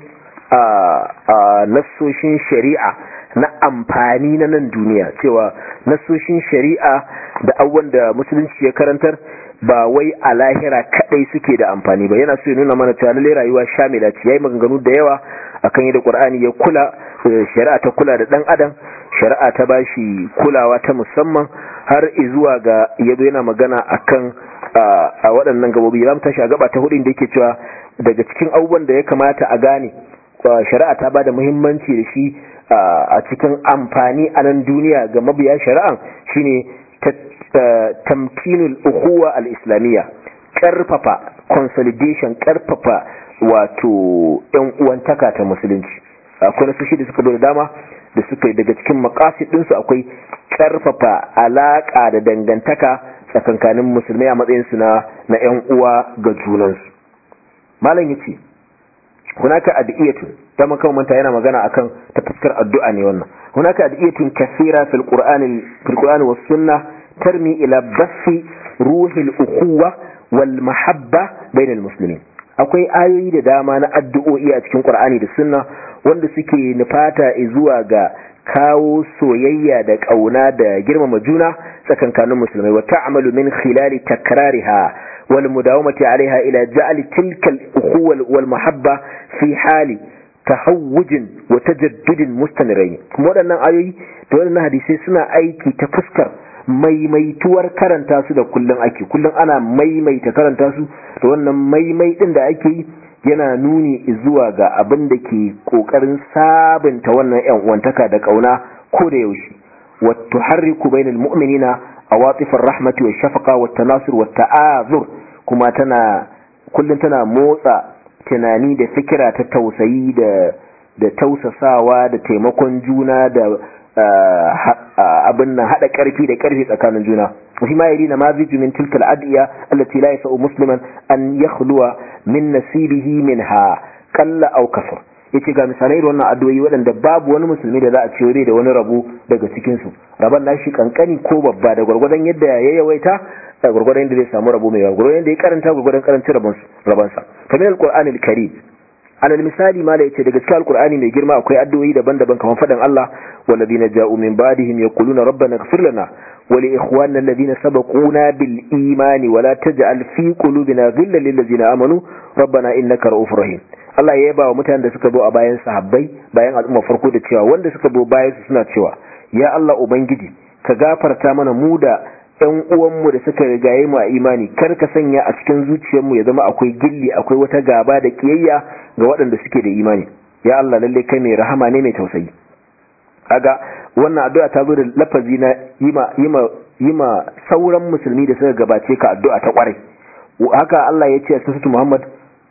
nassoshin shari'a na amfani na nan duniya cewa nassoshin shari'a da abubuwan da musulunci ya karantar ba wai a lahira kadai suke da amfani ba yana so ya nuna mana cewa lalle rayuwa shamila ce yayi maganganu da yawa akan yadda Qur'ani ya kula shari'a ta kula da dan adam shari'a ta bashi kulawa ta musamman har zuwa ga yado yana magana akan a waɗannan gabobi zamu tashi a gaba ta hudu da yake cewa daga cikin abubuwan da ya kamata a gane shari'a ta bada muhimmanci da shi a cikin amfani a nan duniya ga mabiya shari'an shine tamkinul ukhuwa al-islamiyya karfafa consolidation karfafa wato yan uwantaka ta musulunci akwai nasu shi da suka da dama da suka daga cikin makasid ɗinsu akwai karfafa alaka da dangantaka tsakankanin musulmai a matsayinsu na na yan uwa ga junansu malam yace hunaka adiyatun da makamanta yana magana akan ta fuskar addu'a ne wannan hunaka adiyatun kathira fil qur'ani fil qur'ani was sunnah ترمي إلى بث روح الأخوة والمحبة بين المسلمين akwai ayoyi da dama na addu'o'i a cikin Qur'ani da Sunna wanda suke nufata zuwa ga kawo soyayya da kauna da girmama juna tsakankanin musulmai wa ta'malu min khilali takrariha wal mudawamati 'alayha ila ja'li tilka al-ukhuwa wal mahabba fi hali tahawujin wa tajaddudin mustamirain kuma waɗannan ayoyi da waɗannan hadisai suna aiki ta fuskar maimaituwar karanta su da kullum ake kullum ana maimaita karanta su da wannan maimai din da ake yi yana nuni zuwa ga abin da ke kokarin sabunta wannan yan uwantaka da kauna ko da yaushe wa tuharriku bainal mu'minina awatifar rahmati wa shafaqa wa tanasur wa ta'azur kuma tana kullum tana motsa tunani da fikira ta tausayi da da tausasawa da taimakon juna da abin nan hada karfi da karfi tsakanin juna wahi ma yari na ma ziju min tilkal adiya allati la yasau musliman an yakhluwa min nasibihi minha qalla aw kasar yace ga misalai da wannan addu'o'i waɗanda babu wani musulmi da za a ce da wani rabo daga cikin su raban nashi kankani ko babba da gwargwadon yadda ya yawaita da gwargwadon yadda zai samu rabo mai yawa gwargwadon yadda ya karanta gwargwadon karancin rabansa kamar alqur'anil karim alal misali ma da yace daga cikin alqur'ani mai girma akwai addu'o'i daban-daban kamar fadan Allah walladina ja'u min ba'dihim yaquluna rabbana ighfir lana wa li ikhwanina alladhina sabaquna bil imani wa la taj'al fi qulubina ghillan lil ladzina amanu rabbana innaka ra'ufur rahim Allah ya yaba wa mutanen da suka zo a bayan sahabbai bayan al'umma farko da cewa wanda suka zo bayan su suna cewa ya Allah ubangiji ka gafarta mana mu da ‘yan uwanmu da suka rigaye mu a imani kar ka sanya a cikin zuciyarmu ya zama akwai gilli akwai wata gaba da kiyayya ga waɗanda suke da imani ya Allah lalle kai mai rahama ne mai tausayi kaga wannan addu'a ta zo da lafazi na yima yima yima sauran musulmi da suka gabace ka addu'a ta kwarai haka Allah ya ce a cikin Muhammad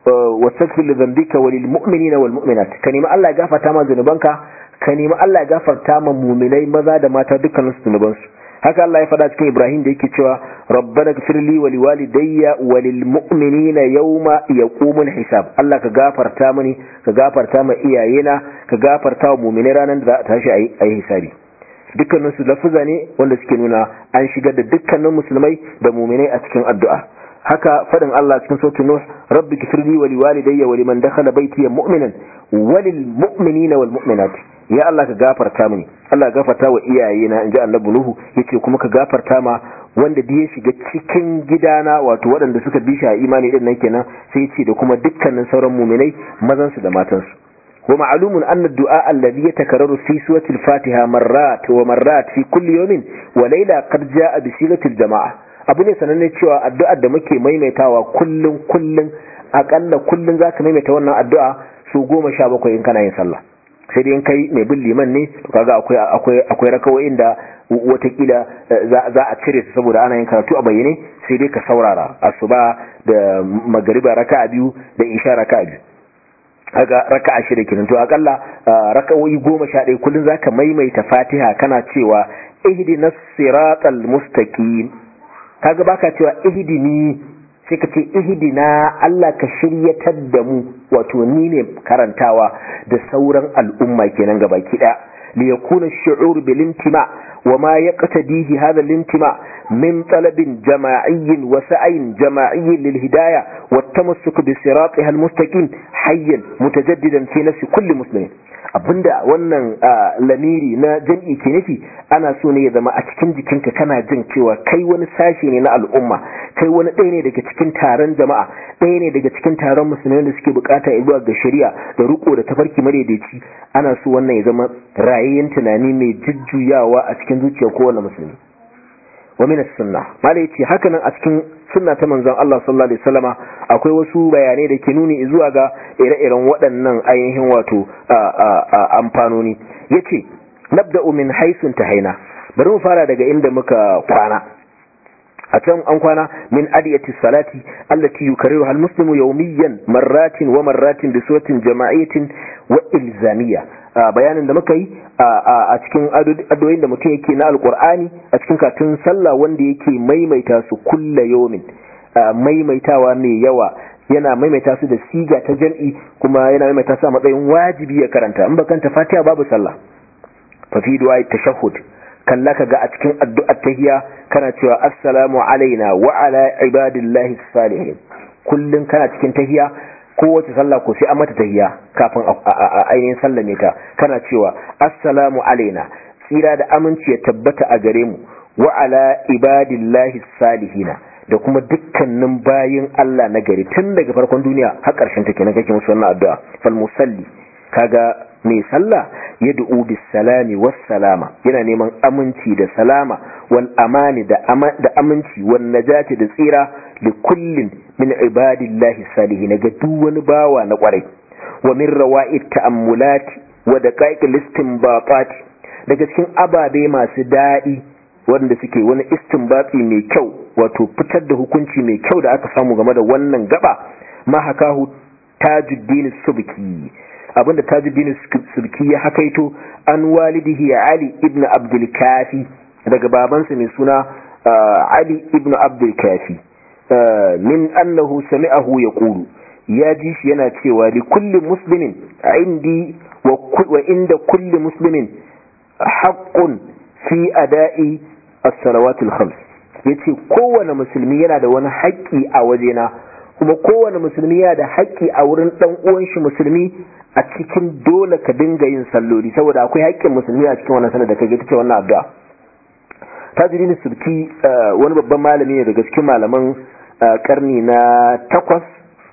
wastaghfir li dhanbika wa lil mu'minina wal mu'minat ka nemi Allah ya gafarta ma zunubanka ka nemi Allah ya gafarta ma mu'minai maza da mata dukkanin zunubansu haka Allah ya faɗa cikin Ibrahim da yake cewa rabbana ighfir li wa liwalidayya wa lil mu'minina yawma yaqumul hisab Allah ka gafarta mini ka gafarta ma iyayena ka gafarta wa mu'minai ranar da za a tashi ayi hisabi dukkanin su lafuza ne wanda suke nuna an shigar da dukkanin musulmai da mu'minai a cikin addu'a haka faɗin Allah cikin sautin Nuh rabbi ighfir li wa liwalidayya wa liman dakhala baytiya mu'minan wa lil mu'minina wal mu'minat ya Allah ka gafarta mini Allah ka gafarta wa iyayena inji annabi Nuhu yace kuma ka gafarta ma wanda da ya shiga cikin gidana wato waɗanda suka bi shi a imani din nan kenan sai yace da kuma dukkanin sauran mu'minai mazan su da matan su wa ma'lumun anna ad-du'a alladhi yatakarraru fi surati al-Fatiha marrat wa marrat fi kulli yawmin wa layla qad ja'a bi sigati al-jama'a abu ne sananne cewa addu'ar da muke maimaitawa kullun kullun akalla kullun zaka maimaita wannan addu'a su goma sha bakwai in kana yin sallah sai dai kai mai bin liman ne kaga akwai akwai akwai rakawoyin da watakila za a cire su saboda ana yin karatu a bayyane sai dai ka saurara asuba da magariba raka'a biyu da isha raka'a biyu kaga raka'a shida kenan to akalla rakawoyi goma sha ɗaya kullum zaka maimaita fatiha kana cewa ihdinas siratal mustaqim kaga baka cewa ihdini sai ka ce ihdina Allah ka shiryatar da mu wato ni ne karantawa da sauran al'umma kenan gabaki daya li yakuna ash-shu'ur bil intima wa ma yaqtadihi hadha al-intima min talabin jama'iyyin wa sa'in jama'iyyin lil hidayah wa tamassuk bi siratiha al-mustaqim hayyan mutajaddidan fi nafsi kulli muslimin abinda wannan lamiri na jam'i ke nufi ana so ne ya zama a cikin jikinka kana jin cewa kai wani sashi ne na al'umma kai wani ɗaya ne daga cikin taron jama'a ɗaya ne daga cikin taron musulmai da suke bukata zuwa ga shari'a da riko da tafarki madaidaici ana so wannan ya zama rayayyen tunani mai jujjuyawa a cikin zuciyar kowane musulmi wa min as-sunnah mala yace haka nan a cikin sunna ta manzon Allah sallallahu alaihi wasallama akwai wasu bayanai da ke nuni zuwa ga ire-iren waɗannan ainihin wato amfanoni yace nabda'u min haisun tahaina bari mu fara daga inda muka kwana a can an kwana min adiyati salati allati yukarriru al muslimu yawmiyan marratin wa marratin bi suratin jama'iyatin wa ilzamiyya bayanin da muka yi a cikin addu'o'in da mutum yake na alqur'ani a cikin katun sallah wanda yake maimaita su kulla yawmin maimaitawa mai yawa yana maimaita su da siga ta jam'i kuma yana maimaita su a matsayin wajibi ya karanta in bakanta fatiha babu sallah fa fi du'a tashahhud kalla ka ga a cikin addu'ar tahiyya kana cewa assalamu alaina wa ala ibadillahi salihin kullun kana cikin tahiyya kowace sallah ko sai an mata tahiyya kafin a ainihin sallame ta kana cewa assalamu alaina tsira da aminci ya tabbata a gare mu wa ala ibadillahi salihina da kuma dukkanin bayin Allah na gari tun daga farkon duniya har ƙarshen take na kake musu wannan addu'a fal musalli kaga mai sallah ya du'u bis salami was salama yana neman aminci da salama wal amani da aminci wan najati da tsira li kullin min ibadillahi salihin ga duk wani bawa na kwarai wa min rawa'id ta'ammulati wa daqaiqil istinbatati daga cikin ababe masu daɗi wanda suke wani istinbati mai kyau wato fitar da hukunci mai kyau da aka samu game da wannan gaba ma hakahu tajuddin subki abinda tajuddin subki ya hakaito an walidihi ali ibn abdul kafi daga babansa mai suna ali ibn abdul kafi min annahu sami'ahu yaqulu ya ji shi yana cewa li kulli muslimin indi wa inda kulli muslimin haqqun fi ada'i as-salawatul khams yace kowane musulmi yana da wani haƙƙi a wajena kuma kowane musulmi yana da haƙƙi a wurin dan uwan shi musulmi a cikin dole ka dinga yin salloli saboda akwai haƙƙin musulmi a cikin wannan sanar da kage tace wannan addu'a tajirin sulki wani babban malami ne daga cikin malaman karni na takwas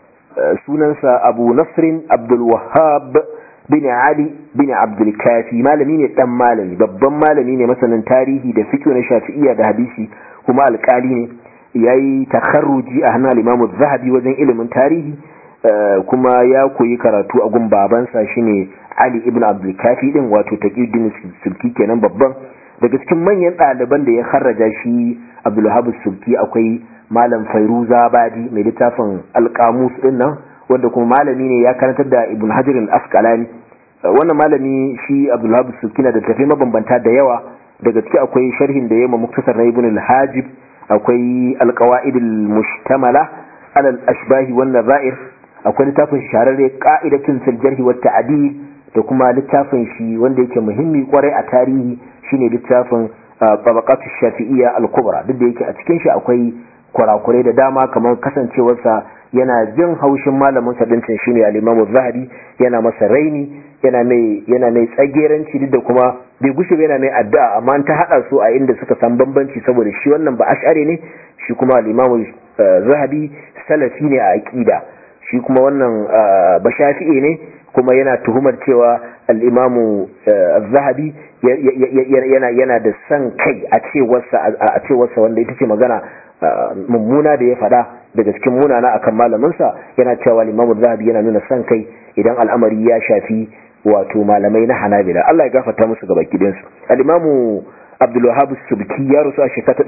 sunansa abu nasrin abdul wahhab bin Ali bin Abdul Kafi malami ne dan malami babban malami ne masanin tarihi da fiqh na Shafi'iyya da hadisi kuma alƙali ne yayi takharruji a hannun Imam Zahabi wajen ilimin tarihi kuma ya koyi karatu a gun babansa shine Ali ibn Abdul Kafi din wato Taqiyuddin Sulki kenan babban daga cikin manyan ɗaliban da ya kharraja shi Abdul Wahab Sulki akwai Malam Fairuza Badi mai littafin Alƙamus din nan wanda kuma malami ne ya karantar da ibn hajar al-asqalani wannan malami shi abdulhab sukina da tafi mabambanta da yawa daga ciki akwai sharhin da yamma muktasar na ibn al-hajib akwai al-qawaid al-mushtamala ala al-ashbah wan nazair akwai littafin shahararre qa'idatun fil jarh wa ta'dil da kuma littafin shi wanda yake muhimmi kwarai a tarihi shine littafin tabaqat ash-shafi'iyya al-kubra duk da yake a cikin shi akwai kurakurai da dama kamar kasancewarsa yana jin haushin malamin sa dincin shine al-Imam zahabi yana masa raini yana mai yana mai tsageranci duk da kuma bai gushe ba yana mai addu'a amma ta hada su a inda suka san bambanci saboda shi wannan ba ash'ari ne shi kuma al-Imam zahabi salafi ne a aqida shi kuma wannan ba shafi'i ne kuma yana tuhumar cewa al-Imam zahabi yana yana da san kai a cewarsa a cewarsa wanda ita ce magana mummuna da ya fada daga cikin munana akan malaminsa yana cewa limamu zahabi yana nuna san kai idan al'amari ya shafi wato malamai na hanabila Allah ya gafarta musu gaba gidansu al-imamu Abdul Wahhab subki ya rusu a shekara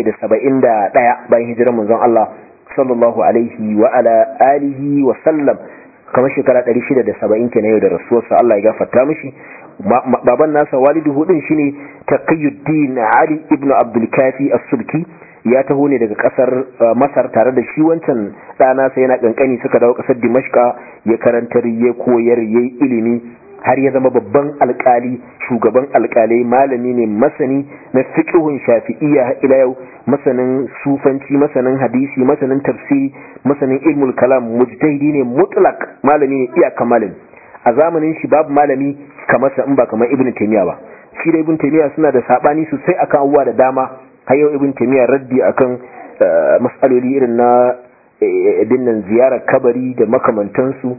771 bayan hijirar manzon Allah sallallahu alaihi wa ala alihi wa sallam kamar shekara 670 kenan yau da rasuwarsa Allah ya gafarta mishi baban nasa walidu din shine Taqiyuddin Ali ibn Abdul Kafi as-Subki ya taho ne daga kasar masar tare da shi wancan ɗana sai yana kankani suka dawo kasar dimashka ya karantar ya koyar ya yi ilimi har ya zama babban alkali shugaban alkalai malami ne masani na fiqhun shafi'iyya ila yau masanin sufanci masanin hadisi masanin tafsiri masanin ilmul kalam mujtahidi ne mutlak malami ne iyaka malami a zamanin shi babu malami kamar sa in ba kamar ibnu taymiya ba shi da ibnu taymiya suna da sabani sosai akan abubuwa da dama har yau ibn taymiya raddi akan mas'aloli irin na dinnan ziyarar kabari da makamantansu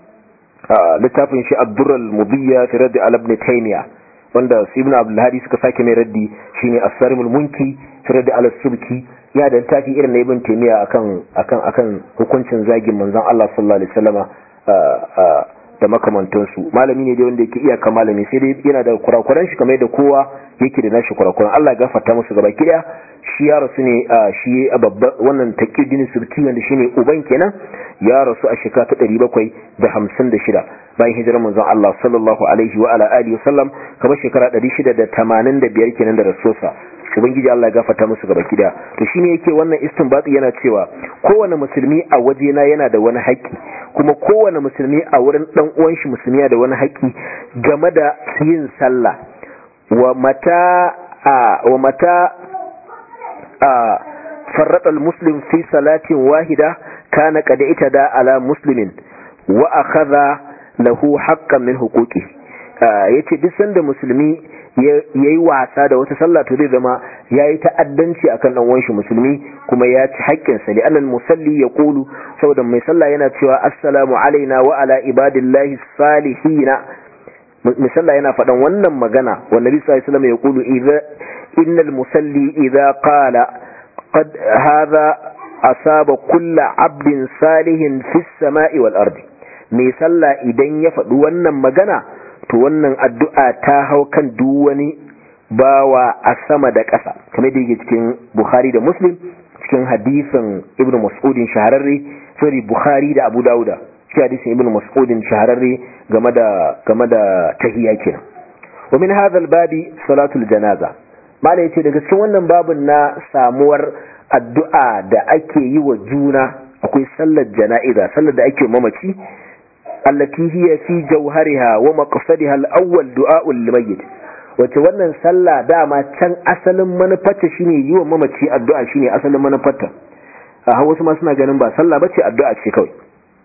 littafin shi abdurral mubiyya fi raddi al ibn taymiya wanda su ibn abdul hadi suka sake mai raddi shine as-sarimul munki fi raddi al subki ya da littafi irin na ibn taymiya akan akan akan hukuncin zagin manzon Allah sallallahu alaihi wasallama da makamantansu malami ne dai wanda yake iyaka malami sai dai yana da kurakuran shi kamar da kowa yake da nashi kurakuran Allah ya gafarta musu gaba kiya shi ya rasu ne shi babba wannan taqiyuddin subki wanda shine uban kenan ya rasu a shekara ta 756 bayan hijirar manzon Allah sallallahu alaihi wa ala alihi wasallam kamar shekara 685 kenan da rasuwarsa ubangiji Allah ya gafarta musu gaba kida to shine yake wannan istinbati yana cewa kowane musulmi a wajena yana da wani haƙƙi kuma kowane musulmi a wurin dan uwan shi musulmi yana da wani haƙƙi game da yin sallah wa mata wa mata farrata al-muslim fi salatin wahida kana qad itada ala muslimin wa akhadha lahu haqqan min huquqi yace duk sanda musulmi yayi wasa da wata sallah to zai zama yayi ta'addanci akan dan uwan musulmi kuma ya ci haƙƙin sa li'anna musalli yaqulu saboda mai sallah yana cewa assalamu alaina wa ala ibadillahi salihin mai sallah yana faɗan wannan magana wa nabi sallallahu alaihi wasallam yaqulu idza innal musalli idza qala qad hadha asaba kullu abdin salihin fis sama'i wal ardi mai sallah idan ya faɗi wannan magana to wannan addu'a ta hau kan duk wani bawa a sama da ƙasa kamar da yake cikin Bukhari da Muslim cikin hadisin Ibn Mas'udin shahararre sorry Bukhari da Abu Dawuda cikin hadisin Ibn Mas'udin shahararre game da game da tahiyya kenan wa min hadha al-babi salatul janaza mala yace daga cikin wannan babun na samuwar addu'a da ake yi wa juna akwai sallar jana'iza sallar da ake mamaci allati hiya fi jawhariha wa maqsadiha al-awwal du'a'ul limayyit wace wannan sallah dama can asalin manufarta shine yi wa mamaci addu'a shine asalin manufarta a wasu ma suna ganin ba sallah bace addu'a ce kawai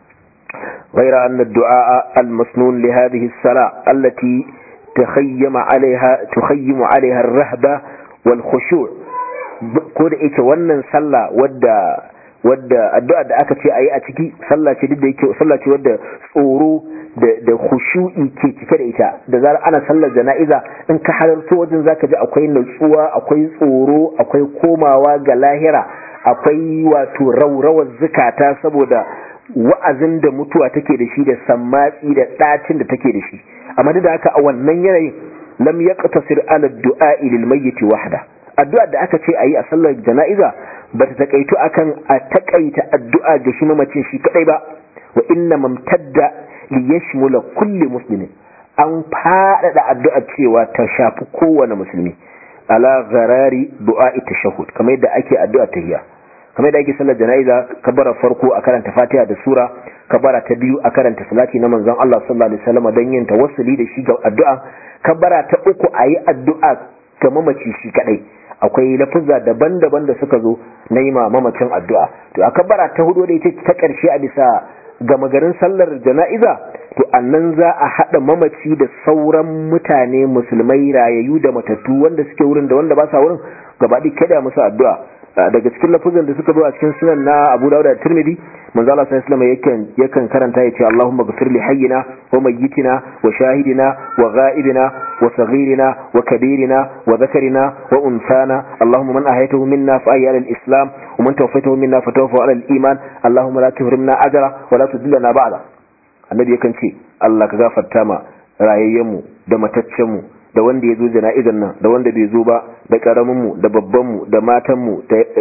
غير أن الدعاء المسنون لهذه الصلاة التي تخيم عليها تخيم عليها الرهبة والخشوع كود إيك ونن صلى ودى wadda addu'a da aka ce a yi a ciki sallah ce duk da yake sallah ce wadda tsoro da khushu'i ke cike da ita da zarar ana sallar jana'iza in ka halarto wajen zaka ji akwai nutsuwa akwai tsoro akwai komawa ga lahira akwai wato raurawar zukata saboda wa'azin da mutuwa take da shi da sammatsi da ɗacin da take da shi amma duk da haka a wannan yanayin lam yaqtasir ala du'a lil mayyit wahda addu'a da aka ce ayi a sallar jana'iza ba ta takaitu akan a takaita addu'a ga shi mamacin shi kadai ba wa inna mamtadda li yashmula kulli muslimin an faɗaɗa addu'a cewa ta shafi kowane musulmi ala gharari du'a'i tashahhud kamar yadda ake addu'a tahiyya kamar yadda ake sallar jana'iza kabara farko a karanta Fatiha da sura kabara ta biyu a karanta salati na manzon Allah sallallahu alaihi wasallam don yin tawassuli da shi ga addu'a kabara ta uku ayi addu'a ga mamaci shi kadai akwai lafuzza daban-daban da suka zo na yi mamacin addu'a to a kabara ta hudu da ita ta karshe a bisa gama garin sallar jana'iza to annan za a haɗa mamaci da sauran mutane musulmai rayayyu da matattu wanda suke wurin da wanda ba sa wurin gaba ɗaya kada musu addu'a daga cikin lafuzan da suka zo a cikin sunan na Abu Dawud da Tirmidhi manzo Allah sallallahu alaihi yakan yakan karanta yace Allahumma ghfir li hayyina wa mayyitina wa shahidina wa ghaibina wa saghirina wa kabirina wa dhakarina wa unsana Allahumma man ahyaytahu minna fa ahyi al-islam wa man tawaffaytahu minna fa tawaffa ala al-iman Allahumma la tuhrimna ajra wa la tudillana ba'da annabi yakan ce Allah ka gafarta ma rayayyenmu da mataccenmu da wanda ya zo jana'izar nan da wanda bai zo ba da karaminmu da babbanmu da matanmu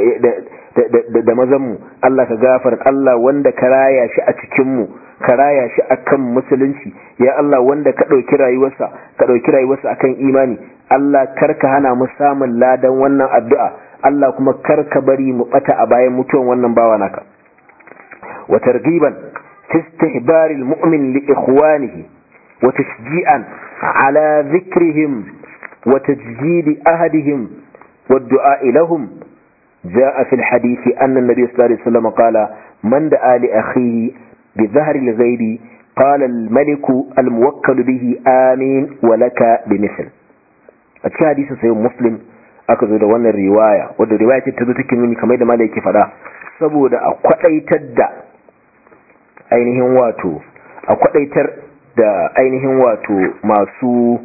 da mazanmu Allah ka gafar Allah wanda ka raya shi a cikinmu ka raya shi akan musulunci ya Allah wanda ka ɗauki rayuwarsa ka ɗauki rayuwarsa akan imani Allah kar ka hana mu samun ladan wannan addu'a Allah kuma kar ka bari mu bata a bayan mutuwan wannan bawa naka wa targhiban fi istihbaril mu'min li ikhwanihi wa tashji'an على ذكرهم وتجديد أهدهم والدعاء لهم جاء في الحديث أن النبي صلى الله عليه وسلم قال من دعا لأخيه بظهر الغيب قال الملك الموكل به آمين ولك بمثل أتكي حديث سيد مسلم aka zo da wannan riwaya wadda riwaya ce ta zo take nuni kamar da malai yake faɗa saboda a kwadaitar da ainihin wato a kwadaitar da ainihin wato masu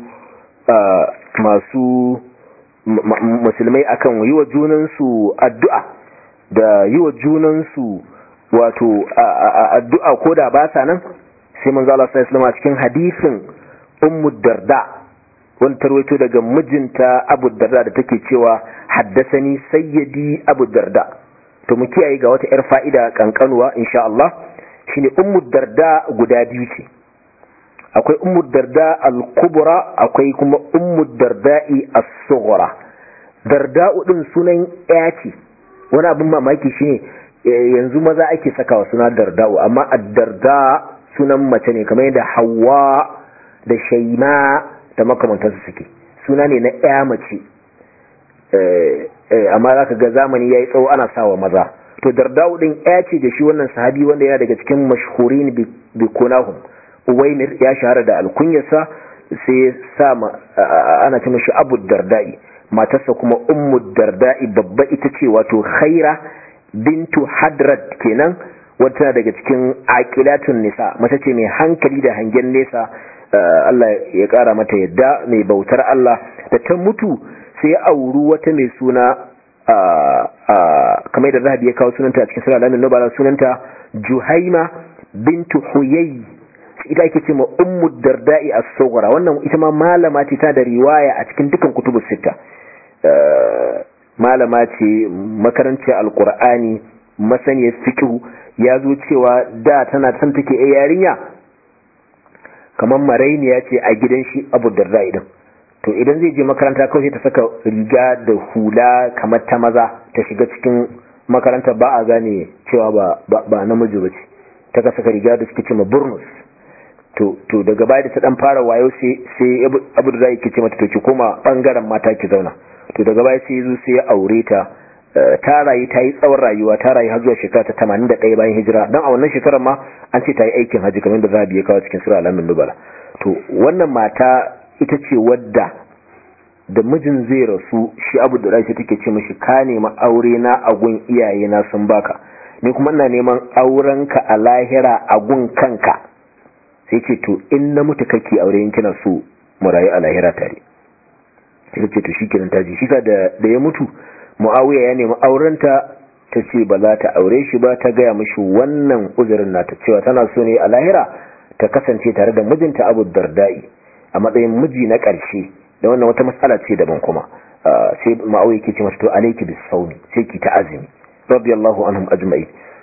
masu musulmai akan yi wa junansu addu'a da yi wa junansu wato addu'a ko da ba sa nan sai man zala sa islama cikin hadisin ummu darda wani tarwaito daga mijinta abu darda da take cewa haddasani sayyadi abu darda to mu kiyaye ga wata 'yar fa'ida kankanuwa insha Allah shine ummu darda guda biyu ce akwai ummu darda al-kubra akwai kuma ummu darda'i as-sughra darda'u din sunan ya ce wani abin mamaki shine yanzu maza ake sakawa suna darda'u amma ad-darda sunan mace ne kamar yadda hawa da shaima da makamantansu suke suna ne na ya mace amma zaka ga zamani yayi tsawo ana sawa maza to darda'u din ya ce da shi wannan sahabi wanda yana daga cikin mashhurin bi kunahum uwaimir ya shahara da alkunyarsa sai sa ana ce mashi abu dardai matarsa kuma ummu dardai babba ita ce wato khaira bintu hadrat kenan wata daga cikin aqilatun nisa mace ce mai hankali da hangen nesa Allah ya kara mata yadda mai bautar Allah da ta mutu sai ya auri wata mai suna kamar da zahabi ya kawo sunanta a cikin sura alamin nubala sunanta juhaima bintu huyay ita ake ce ma ummu darda'i as-sughra wannan ita ma malama ce ta da riwaya a cikin dukan kutubus sita malama ce makarantar alqur'ani masaniyar fiqh ya zo cewa da tana san take a yarinya kamar marainiya ce a gidan shi abu darda'i din to idan zai je makaranta kawai ta saka riga da hula kamar ta maza ta shiga cikin makaranta ba a gane cewa ba ba namiji ba ce ta ka saka riga da suke ce ma burnus to to daga baya da ta dan fara wayo sai sai abu da zai kice mata to ki koma bangaren mata ki zauna to daga baya sai yazo sai ya aure ta ta rayu ta yi tsawon rayuwa ta rayu har zuwa shekara ta 81 bayan hijira dan a wannan shekarar ma an ce ta yi aikin haji kamar da Zabi ya kawo cikin sura al-Amin Nubala to wannan mata ita ce wadda da mijin zai rasu shi abu da rai take ce mishi ka nemi aure na a gun iyaye na sun baka ni kuma ina neman aurenka a lahira a gun kanka sai ce to in na mutu kake aure in kina so mu rayu a lahira tare sai ce to shikenan ta ji shi da da ya mutu Muawiya ya nemi aurenta ta ce ba za ta aure shi ba ta gaya mishi wannan uzurin nata cewa tana so ne a lahira ta kasance tare da mijinta Abu Dardai a matsayin miji na ƙarshe da wannan wata matsala ce daban kuma sai Muawiya ke ce mata to alayki bis sawmi sai ki ta azumi radiyallahu anhum ajma'in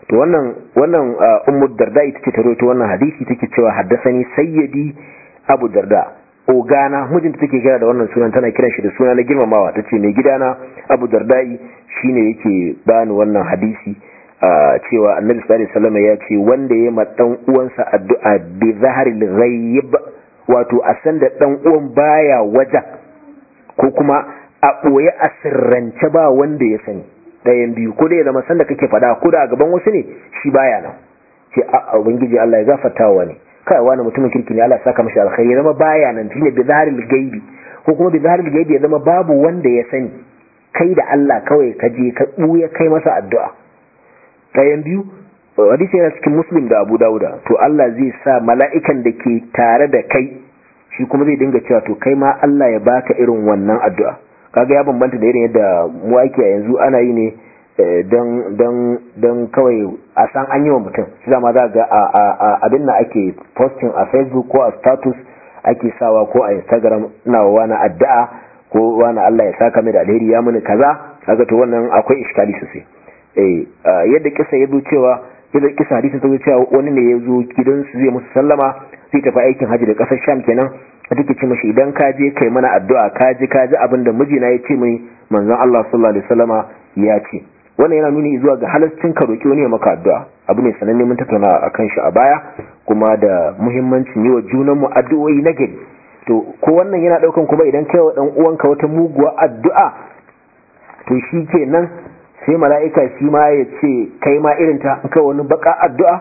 to wannan wannan ummu darda ita ce ta rawaito wannan hadisi take cewa haddasani sayyidi abu darda ogana mijinta take kira da wannan sunan tana kiran shi da suna na girmamawa tace mai gidana abu dardai shine yake bani wannan hadisi cewa annabi sallallahu alaihi wasallam ya ce wanda ya ma dan uwansa addu'a bi zaharil ghaib wato a san da dan uwan baya wajen ko kuma a boye a sirrance ba wanda ya sani ɗayan biyu ko da ya zama sanda kake fada ko da a gaban wasu ne shi baya nan ce a ubangiji Allah ya gafarta wa ne kai wani mutumin kirki ne Allah ya saka mashi alkhairi ya zama baya nan shine bi zaharil gaibi ko kuma bi zaharil gaibi ya zama babu wanda ya sani kai da Allah kawai ka je ka buya kai masa addu'a ɗayan biyu hadisi yana cikin muslim da abu dawuda to Allah zai sa mala'ikan da ke tare da kai shi kuma zai dinga cewa to kai ma Allah ya baka irin wannan addu'a kaga ya bambanta da irin yadda mu ake yanzu ana yi ne don kawai a san an yi wa mutum shi zama za ga abin da ake posting a facebook ko a status ake sawa ko a instagram na wani addu'a ko wani Allah ya saka mai da alheri ya mini kaza kaga to wannan akwai iskali sosai eh yadda kisa ya zo cewa yadda kisa hadisin ta zo cewa wani ne ya zo gidansu zai musu sallama zai tafi aikin haji da kasar sham kenan a take ce mashi idan ka je kai mana addu'a ka ji ka ji abin da mijina ya ce mai manzon Allah sallallahu alaihi wasallama ya ce wannan yana nuni zuwa ga halascin ka roki wani ya maka addu'a abu ne sananne mun tattauna akan shi a baya kuma da muhimmancin yi wa junan mu addu'o'i na gari to ko wannan yana daukan kuma idan kai wa dan uwanka wata muguwa addu'a to shi kenan sai mala'ika shi ma ya ce kai ma irin ta kai wani baka addu'a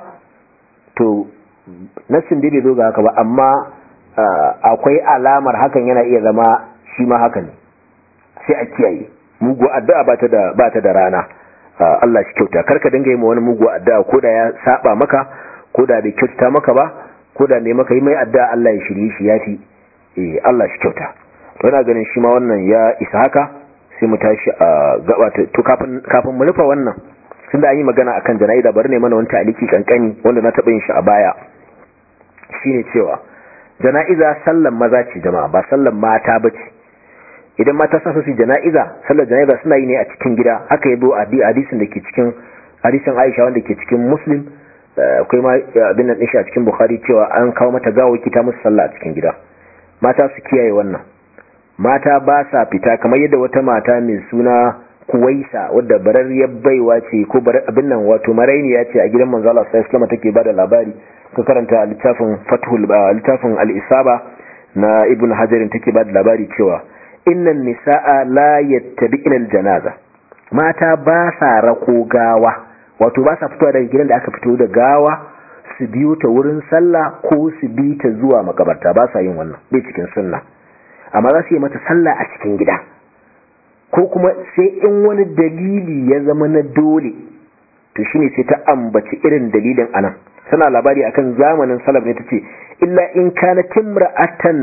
to nassin dai bai zo ga haka ba amma akwai alamar hakan yana iya zama shi ma haka ne sai a kiyaye mugu addu'a ba ta da ba ta da rana Allah shi kyauta karka dinga yi ma wani mugu addu'a ko da ya saba maka ko da bai kyauta maka ba ko da ne maka yi mai addu'a Allah ya shirye shi yafi eh Allah shi kyauta to ina ganin shi ma wannan ya isa haka sai mu tashi a gaba to kafin kafin mu rufa wannan tunda an yi magana akan jana'iza bari ne mana wani ta'aliki kankani wanda na taɓa yin shi a baya shine cewa jana'iza sallan maza ce jama'a ba sallan mata ba ce idan mata sa su jana'iza sallar jana'iza suna yi ne a cikin gida haka yabo a hadisin da ke cikin hadisin Aisha wanda ke cikin Muslim akwai ma abin nan a cikin Bukhari cewa an kawo mata gawaki ta musu sallah a cikin gida mata su kiyaye wannan mata ba sa fita kamar yadda wata mata mai suna Kuwaisa wadda bararriyar baiwa ce ko abin nan wato marainiya ce a gidan manzo Allah sallallahu alaihi wasallam take bada labari ka karanta littafin Fathul littafin Al-Isaba na Ibn Hajar take bada labari cewa innan nisaa la yattabi'na al-janaza mata ba sa rako gawa wato ba sa fitowa daga gidan da aka fito da gawa su biyo ta wurin sallah ko su bi ta zuwa makabarta ba sa yin wannan bai cikin sunna amma za su yi mata sallah a cikin gida ko kuma sai in wani dalili ya zama na dole to shine sai ta ambaci irin dalilin anan tana labari akan zamanin salaf ne tace illa in kana timra'atan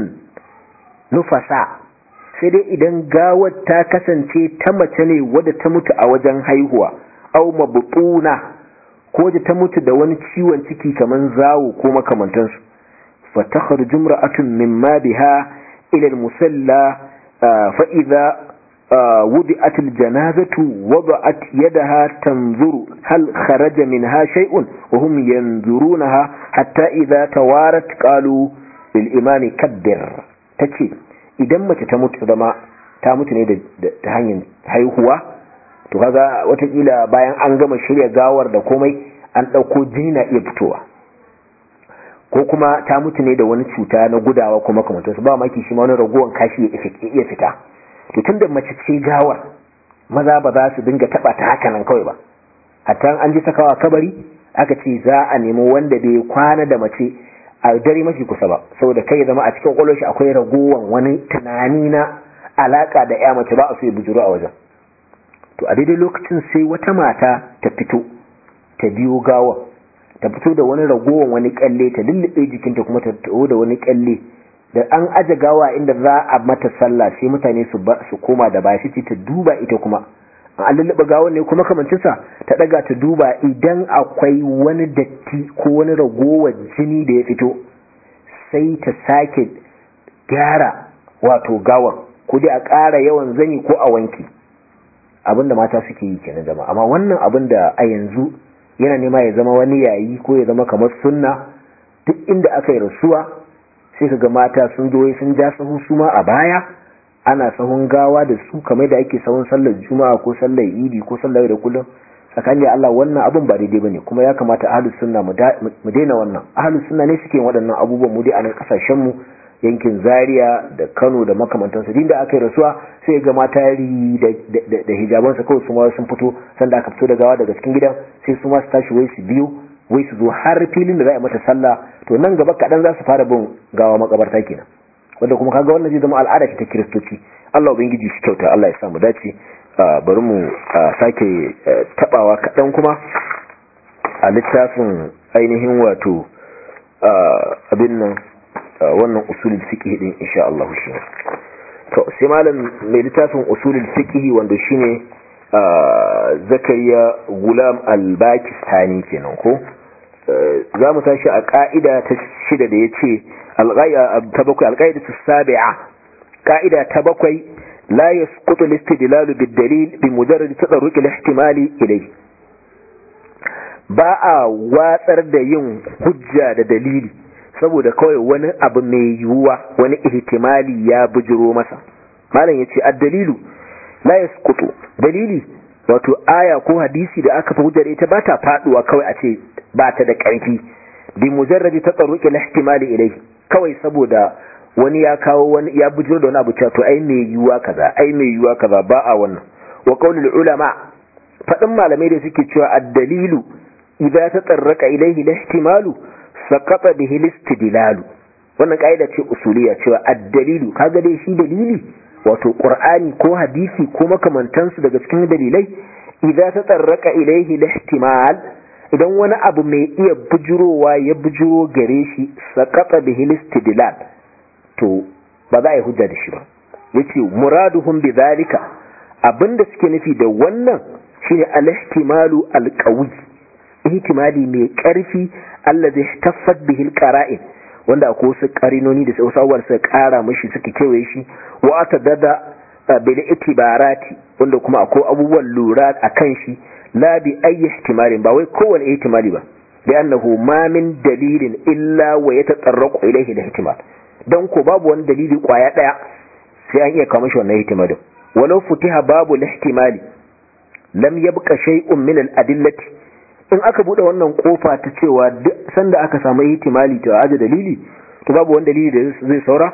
nufasa sai dai idan gawar ta kasance ta mace ne wadda ta mutu a wajen haihuwa au mabtuna ko da ta mutu da wani ciwon ciki kaman zawo ko makamantansu fa takhruju imra'atun mimma biha ila al-musalla fa idha وضعت الجنازة وضعت يدها تنظر هل خرج منها شيء وهم ينظرونها حتى إذا توارت قالوا للإمام كبر تكي idan mace ta mutu zama ta mutu ne ta hanyar haihuwa to kaga watakila bayan an gama shirya gawar da komai an ɗauko jini na iya fitowa ko kuma ta mutu ne da wani cuta na gudawa kuma kamar su ba maki shi ma wani ragowar kashi ya iya fita to tun da mace ce gawar maza ba za su dinga taba ta haka nan kawai ba hatta an ji sakawa kabari aka ce za a nemi wanda bai kwana da mace a dare mafi kusa ba saboda kai zama a cikin kwallon shi akwai ragowar wani tunani na alaka da ya mace ba a so ya bujuru a wajen to a daidai lokacin sai wata mata ta fito ta biyo gawar ta fito da wani ragowar wani kyalle ta lullube jikinta kuma ta taho da wani kyalle da an aje gawa inda za a mata sallah sai mutane su ba su koma da baya sai ta duba ita kuma an lullube gawar ne kuma kamancinsa ta daga ta duba idan akwai wani datti ko wani ragowar jini da ya fito sai ta sake gyara wato gawar ko dai a ƙara yawan zani ko a wanki abinda mata suke yi kenan jama'a amma wannan abin da a yanzu yana nema ya zama wani yayi ko ya zama kamar sunna duk inda aka yi rasuwa sai kaga mata sun zo sun ja sahu su ma a baya ana sahun gawa da su kamar da ake sahun sallar juma'a ko sallar idi ko sallar da kullum tsakanin da Allah wannan abin ba daidai bane kuma ya kamata ahlus sunna mu daina wannan ahlus sunna ne suke waɗannan abubuwan mu dai a nan kasashen mu yankin Zaria da Kano da makamantansu din da aka yi rasuwa sai ga mata yari da hijabansa kawai su ma sun fito sanda aka fito da gawa daga cikin gidan sai su ma su tashi wai su biyu wai su zo har filin da za a mata sallah to nan gaba kaɗan za su fara bin gawa makabarta kenan wanda kuma kaga wannan zai zama al'ada ta kiristoci Allah ubangiji shi kyauta Allah ya sa mu dace bari mu sake tabawa kaɗan kuma a littafin ainihin wato abin nan wannan usulul fiqh din insha Allah shi to sai malam mai littafin usulul fiqh wanda shine Zakariya Gulam al-Bakistani kenan ko za mu tashi a ka'ida ta shida da yace ta bakwai alƙa'ida ta sabi'a ka'ida ta bakwai la yasqutu al-istidlal bid-dalil bi mujarrad tadarruq al-ihtimali ilayhi ba a watsar da yin hujja da dalili saboda kawai wani abu mai yiwuwa wani ihtimali ya bujiro masa malam yace ad-dalilu la yasqutu dalili wato aya ko hadisi da aka fi hujjar ita ba ta faduwa kawai a ce ba ta da ƙarfi bi mujarradi tadarruq al-ihtimali ilayhi kawai saboda wani ya kawo wani ya bujiro da wani abu cewa to ai mai yiwuwa kaza ai mai yiwuwa kaza ba a wannan wa qaulul ulama fadin malamai da suke cewa ad-dalilu idza tatarraka ilayhi al-ihtimalu saqata bihi al-istidlalu wannan kaida ce usuliya cewa ad-dalilu kaga dai shi dalili wato qur'ani ko hadisi ko makamantansu daga cikin dalilai idza tatarraka ilayhi al-ihtimal idan wani abu mai iya bujurowa ya bujuro gare shi saqata bihi al-istidlal to ba za a yi hujja da shi ba yace muraduhum bidhalika abinda suke nufi da wannan shine al-ihtimalu al-qawi ihtimali mai karfi allazi taffat bihi al-qara'in wanda akwai wasu karinoni da wasu abubuwan suka kara mashi suka kewaye shi wa atadada bil itibarati wanda kuma akwai abubuwan lura akan shi la bi ayi ihtimalin ba wai kowane ihtimali ba li'annahu ma min dalilin illa wa yatatarraqu ilayhi al-ihtimal dan ko babu wani dalili kwaya daya sai an iya kawo shi wannan ihtimalin walau futiha babu al-ihtimali lam yabqa shay'un min al-adillati in aka bude wannan kofa ta cewa duk sanda aka samu ihtimali to aje dalili to babu wani dalili da zai saura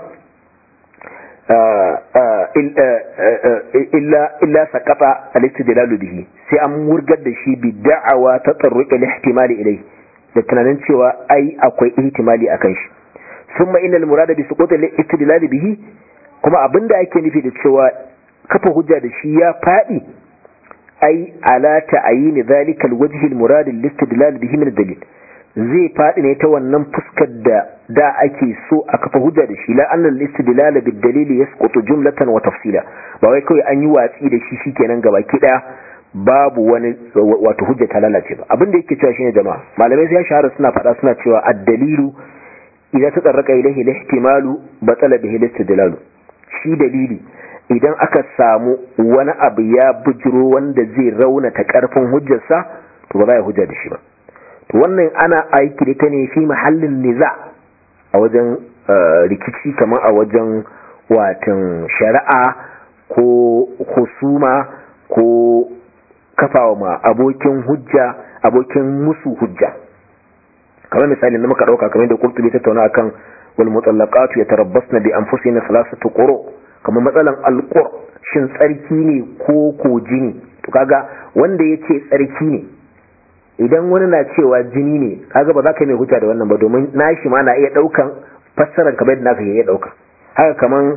illa illa saqata al-istidlal bihi sai an murgar da shi bi da'awa ta tsarruq al-ihtimali ilai da tunanin cewa ai akwai ihtimali akan shi thumma inna al-murada bi suqut al-istidlal bihi kuma abinda ake nufi da cewa kafa hujja da shi ya fadi ai ala ta'ayin zalika alwajh almurad listidlal bihi min dalil zai fadi ne ta wannan fuskar da da ake so a kafa hujja da shi la anna alistidlal bid dalil yasqutu jumlatan wa tafsila ba wai kawai an yi watsi da shi shikenan gabaki daya babu wani wato hujja ta lalace ba abin da yake cewa shine jama'a malamai sai ya shahara suna faɗa suna cewa ad-dalilu idza tatarraqa ilayhi al-ihtimalu batala bihi al-istidlal shi dalili idan aka samu wani abu ya bujiro wanda zai raunata karfin hujjarsa to ba za a hujja da shi ba to wannan ana aiki da ta ne fi mahallin niza a wajen rikici kamar a wajen watan shari'a ko husuma ko kafawa ma abokin hujja abokin musu hujja kamar misali da muka dauka kamar da kurtubi tattauna akan wal mutallaqatu yatarabbasna bi anfusihim thalathatu quru kamar matsalan alƙur shin tsarki ne ko ko jini to kaga wanda ya ce tsarki ne idan wani na cewa jini ne kaga ba za ka mai hujja da wannan ba domin nashi ma na iya ɗaukan fassarar kamar yadda naka iya ɗauka haka kaman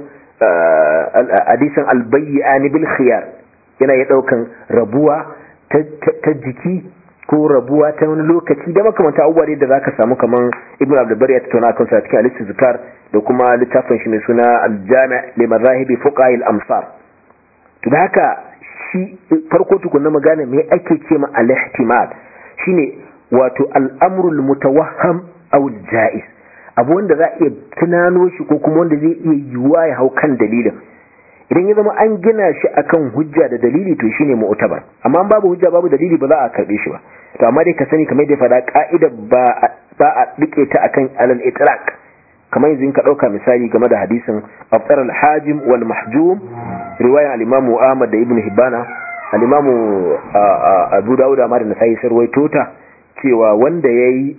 hadisin albayyani bil khiyar yana iya ɗaukan rabuwa ta jiki ko rabuwa ta wani lokaci da makamanta abubuwa da za ka samu kaman ibn abdulbar ya tattauna kan sa cikin alistu zikar da kuma littafin shi mai suna aljami li mazahibi fuqahil amsar to da haka shi farko tukunna magana me ake ce ma al-ihtimal shine wato al-amru al-mutawahham aw al-jaiz abu wanda za a iya tunano shi ko kuma wanda zai iya yiwuwa ya hau kan dalilin idan ya zama an gina shi akan hujja da dalili to shine mu'tabar amma babu hujja babu dalili ba za a karbe shi ba to amma dai ka sani kamar da faɗa ka'ida ba ba a dike ta akan alal itlaq kamar yanzu in ka dauka misali game da hadisin aftar al-hajim wal mahjum riwaya al-imam Ahmad da Ibn Hibbana al-imam Abu Dawud ma da Nasa'i sarwaito ta cewa wanda yayi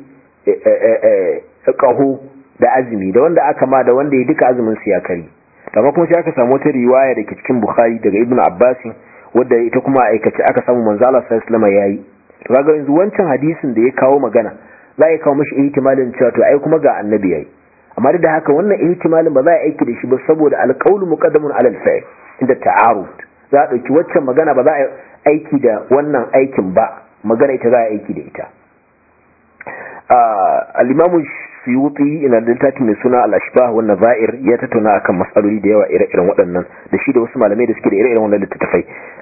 kaho da azumi da wanda aka ma da wanda ya duka azumin su ya kari amma kuma sai aka samu wata riwaya da ke cikin Bukhari daga Ibn Abbas wadda ita kuma aikace aka samu manzo Allah sallallahu alaihi wasallam yayi to kaga yanzu wancan hadisin da ya kawo magana za ya kawo mashi ihtimalin cewa to ai kuma ga annabi yayi amma da haka wannan ihtimalin ba za a aiki da shi ba saboda alqawlu muqaddamun ala al-fa'il inda ta'arud za a dauki waccan magana ba za a aiki da wannan aikin ba magana ita za a aiki da ita al-imam suyuti ina da littafi mai suna al-ashbah wa nazair ya tattauna akan matsaloli da yawa ire-iren waɗannan da shi da wasu malamai da suke da ire-iren wannan littattafai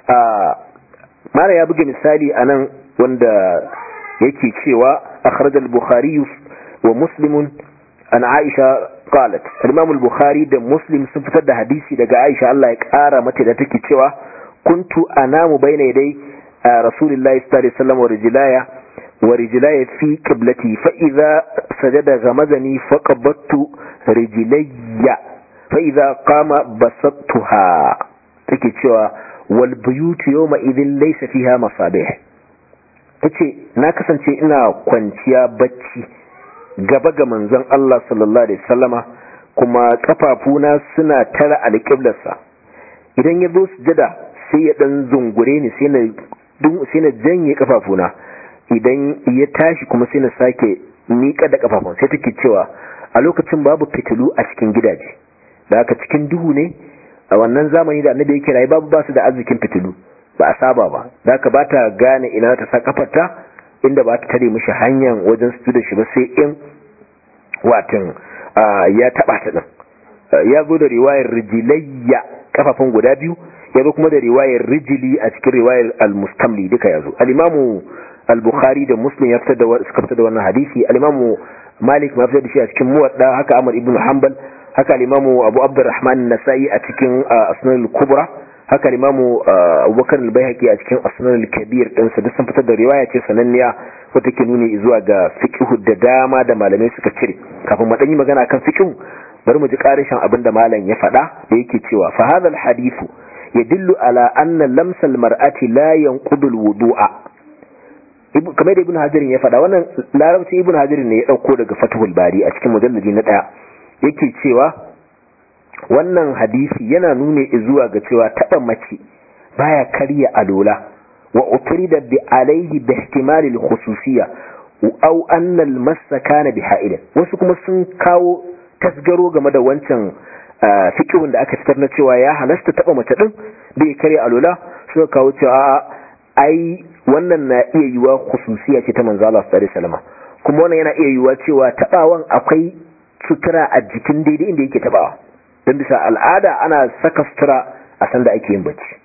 mara ya buga misali anan wanda yake cewa akhraj al-bukhari wa muslim an aisha qalat al-imam al-bukhari da muslim sun fitar da hadisi daga aisha Allah ya kara mata da take cewa kuntu anamu bayna yaday rasulillahi sallallahu alaihi wasallam wa rijlaya wa rijlaya fi qiblati fa idha sajada ghamazani faqabattu rijlayya fa idha qama basattuha take cewa wal buyut yawma idhin laysa fiha masabih tace na kasance ina kwanciya bacci gaba ga manzon Allah sallallahu alaihi wasallama kuma kafafuna suna tara alƙiblarsa idan ya zo sujada sai ya dan zungure ni sai na sai na janye kafafuna idan ya tashi kuma sai na sake miƙa da kafafun sai take cewa a lokacin babu fitilu a cikin gidaje da haka cikin duhu ne a wannan zamani da annabi yake rayu babu basu da arzikin fitilu ba a saba ba da haka ba ta gane ina ta sa kafarta inda ba ta tare mishi hanyar wajen su da shi ba sai in watan ya taba ta din ya zo da riwayar rijilayya kafafun guda biyu ya zo kuma da riwayar rijili a cikin riwayar al-mustamli duka ya zo al-imamu al-bukhari da muslim ya fitar da suka fitar da wannan hadisi al-imamu malik ma fitar da shi a cikin muwadda haka ahmad ibn hanbal haka al-imamu abu abdurrahman nasai a cikin asnan al-kubra haka al-imamu abubakar al-baihaqi a cikin asnan al-kabir din sa duk sun fitar da riwaya ce sananniya wata ke nuni zuwa ga fiqh da dama da malamai suka cire kafin mu dan yi magana kan fiqh bari mu ji karishin abin da malam ya faɗa da yake cewa fa hadha al-hadithu yadullu ala anna lamsa al-mar'ati la yanqudu al-wudu'a kamar da ibn hajarin ya faɗa wannan larabci ibn hajarin ne ya ɗauko daga fatuhul bari a cikin mujalladi na ɗaya yake cewa wannan hadisi yana nune zuwa ga cewa taɓa mace baya karya alola wa utrida bi alaihi bi ihtimali al-khususiyya aw anna al-massa kana bi ha'ilan wasu kuma sun kawo tasgaro game da wancan fikihun da aka fitar na cewa ya halasta taɓa mace din bai karya alola suka kawo cewa ai wannan na iya yiwa khususiya ce ta manzo Allah sallallahu alaihi wasallam kuma wannan yana iya yiwa cewa tabawan akwai sutura a jikin daidai inda yake tabawa don bisa al'ada ana saka sutura a sanda ake yin bacci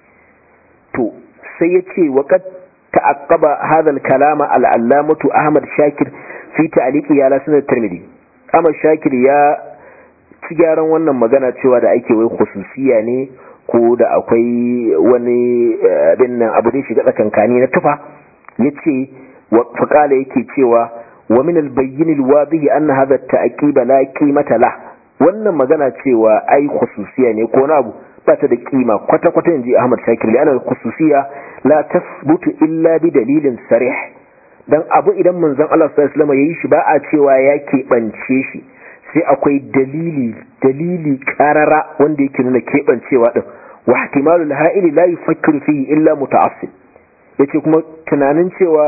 to sai ya ce wa qad ta'aqqaba hadha al-kalama al-allamatu Ahmad Shakir fi ta'liqi ya sunan Tirmidhi Ahmad Shakir ya ci gyaran wannan magana cewa da ake wai khususiya ne ko da akwai wani abin nan abu da shiga tsakankani na tufa yace faqala yake cewa wa min al-bayyin al-wadih anna hadha at-ta'qib la qimata la wannan magana cewa ai khususiya ne ko na abu ba ta da kima kwata kwata inji Ahmad Shakir li'anna al-khususiya la tathbutu illa bi dalilin sarih dan abu idan manzon Allah sallallahu alaihi wasallam yayi shi ba a cewa ya keɓance shi sai akwai dalili dalili karara wanda yake nuna keɓancewa din wa ihtimalul ha'ili la yufakkiru fihi illa muta'assib yace kuma tunanin cewa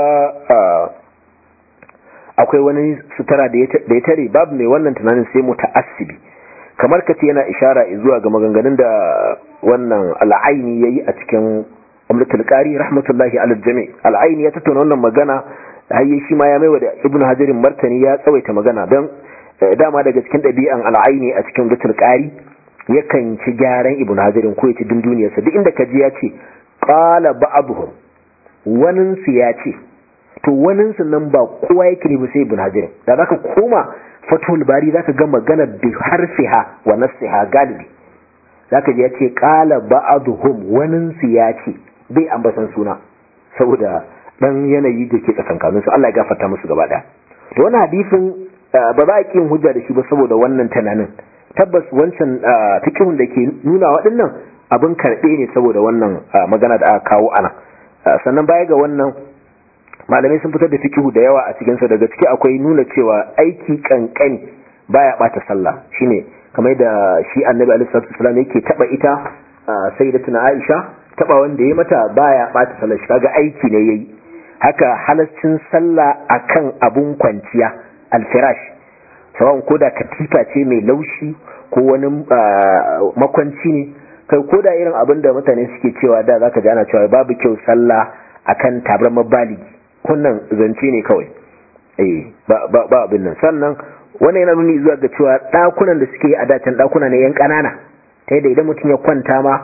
akwai wani sutura da ya tare babu mai wannan tunanin sai muta'assibi kamar kace yana ishara zuwa ga maganganun da wannan al'aini yayi a cikin umratul qari rahmatullahi ala jami' al'aini ya tattauna wannan magana hayye shi ma ya maiwa da ibnu hajarin martani ya tsawaita magana dan dama daga cikin ɗabi'an al'aini a cikin umratul qari yakan ci gyaran ibn hajarin ko ya ci dunduniyarsa duk inda kaji ya ce qala ba'dhum wanin su ya ce to wanin su nan ba kowa yake ne ba sai ibn hajarin da zaka koma fatul bari zaka ga magana bi harfiha wa nasiha galibi zaka ji ya ce qala ba'dhum wanin su ya ce bai ambatan suna saboda dan yanayi da ke tsakankanin su Allah ya gafarta musu gaba daya to wannan hadisin ba za a kin hujja da shi ba saboda wannan tunanin tabbas wancan fikihun da ke nuna waɗannan abin karɓe ne saboda wannan magana da aka kawo ana sannan baya ga wannan malamai sun fitar da fikihu da yawa a cikinsa daga ciki akwai nuna cewa aiki kankani baya bata sallah shine kamar da shi annabi alaihi salatu wasallam yake taba ita sayyidatuna aisha taba wanda ya mata baya bata sallah shi kaga aiki ne yayi haka halaccin sallah akan abun kwanciya alfirash sawan koda katifa ce mai laushi ko wani makwanci ne kai koda irin abin da mutane suke cewa da zaka ji ana cewa babu kyau sallah akan tabarmar baligi kunnan zance ne kawai eh ba ba abin nan sannan wannan yana nuni zuwa ga cewa dakunan da suke a dacin dakuna ne yan kanana ta yadda idan mutum ya kwanta ma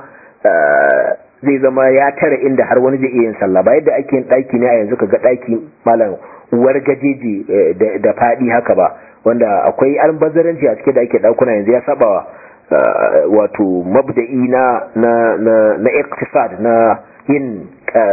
zai zama ya tara inda har wani zai iya yin sallah ba yadda ake yin daki ne a yanzu kaga daki malam uwar gajeji da fadi haka ba wanda akwai albazaranci a cikin da ake dakuna yanzu ya sabawa wato mabda'i na na na na iqtisad na yin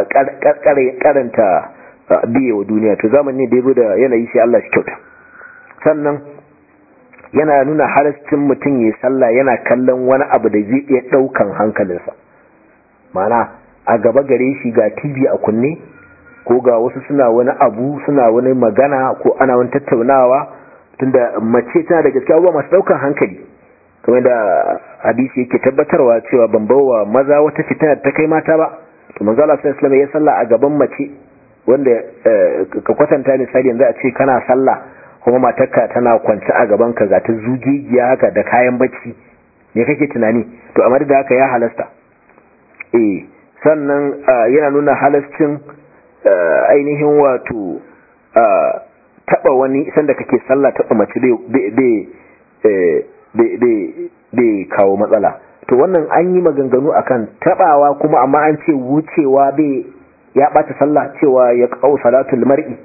karanta biye wa duniya to zamani da yabo da yanayi sai Allah shi kyauta sannan yana nuna halascin mutum ya sallah yana kallon wani abu da zai iya daukan hankalinsa mana a gaba gare shi ga TV a kunne ko ga wasu suna wani abu suna wani magana ko ana wani tattaunawa tunda mace tana da gaskiya abubuwa masu daukan hankali kamar da hadisi yake tabbatarwa cewa ban bawa maza wata fitina ta kai mata ba to manzo Allah sallallahu alaihi ya salla a gaban mace wanda ka kwatanta misali yanzu a ce kana sallah kuma matarka tana kwance a gaban ka ga ta zugigiya haka da kayan bacci me kake tunani to amma da haka ya halasta eh sannan yana nuna halascin ainihin wato taba wani sanda kake sallah taba mace bai kawo matsala to wannan an yi maganganu akan tabawa kuma amma an ce wucewa bai ya bata sallah cewa ya kawo salatul mar'i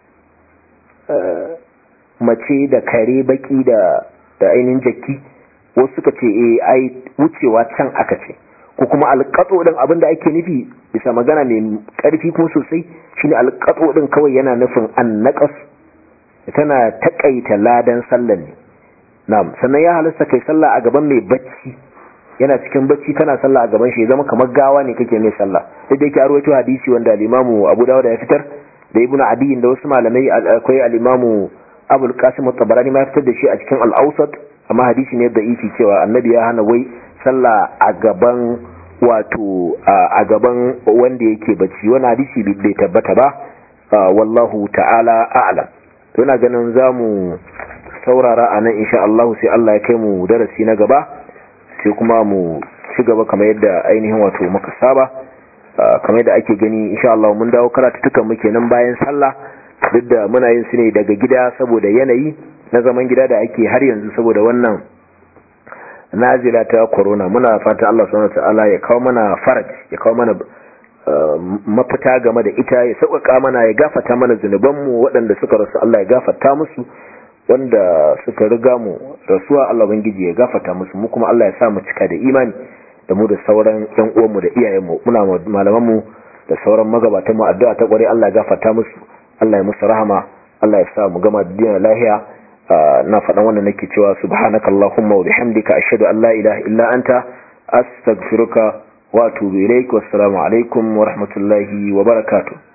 mace da kare baki da da ainihin jaki wasu suka ce eh ai wucewa can aka ce ko kuma alƙatso din abin da ake nufi bisa magana mai ƙarfi kuma sosai shine alƙatso din kawai yana nufin annaqas tana takaita ladan sallan ne na'am sannan ya halasta kai sallah a gaban mai bacci yana cikin bacci kana sallah a gaban shi ya zama kamar gawa ne kake mai sallah sai da yake arwaito hadisi wanda al-Imam Abu Dawud ya fitar da Ibn Adi da wasu malamai akwai al-Imam Abu al-Qasim at-Tabarani ma fitar da shi a cikin al-Awsat amma hadisi ne da'ifi cewa annabi ya hana wai sallah a gaban wato a gaban wanda yake bacci wani hadisi bai tabbata ba wallahu ta'ala a'lam ina ganin zamu saurara a nan insha Allah sai Allah ya kai mu darasi na gaba sai kuma mu ci gaba kamar yadda ainihin wato muka saba kamar yadda ake gani insha Allah mun dawo karatutukan muke nan bayan sallah duk da muna yin su ne daga gida saboda yanayi na zaman gida da ake har yanzu saboda wannan nazila ta corona muna fata Allah subhanahu wataala ya kawo mana faraj ya kawo mana mafita game da ita ya sauƙaƙa mana ya gafata mana zunubanmu waɗanda suka rasu Allah ya gafata musu wanda suka riga mu rasuwa Allah bangiji ya gafata musu mu kuma Allah ya sa mu cika da imani da mu da sauran ƴan uwanmu da iyayenmu muna malamanmu da sauran magabatanmu addu'a ta ƙware Allah ya gafata musu Allah ya musu rahama Allah ya sa mu gama duniya lahiya na faɗan wannan nake cewa subhanakallahumma wa bihamdika ashhadu an la ilaha illa anta astaghfiruka wa atubu ilaik wassalamu alaikum wa rahmatullahi wa barakatuh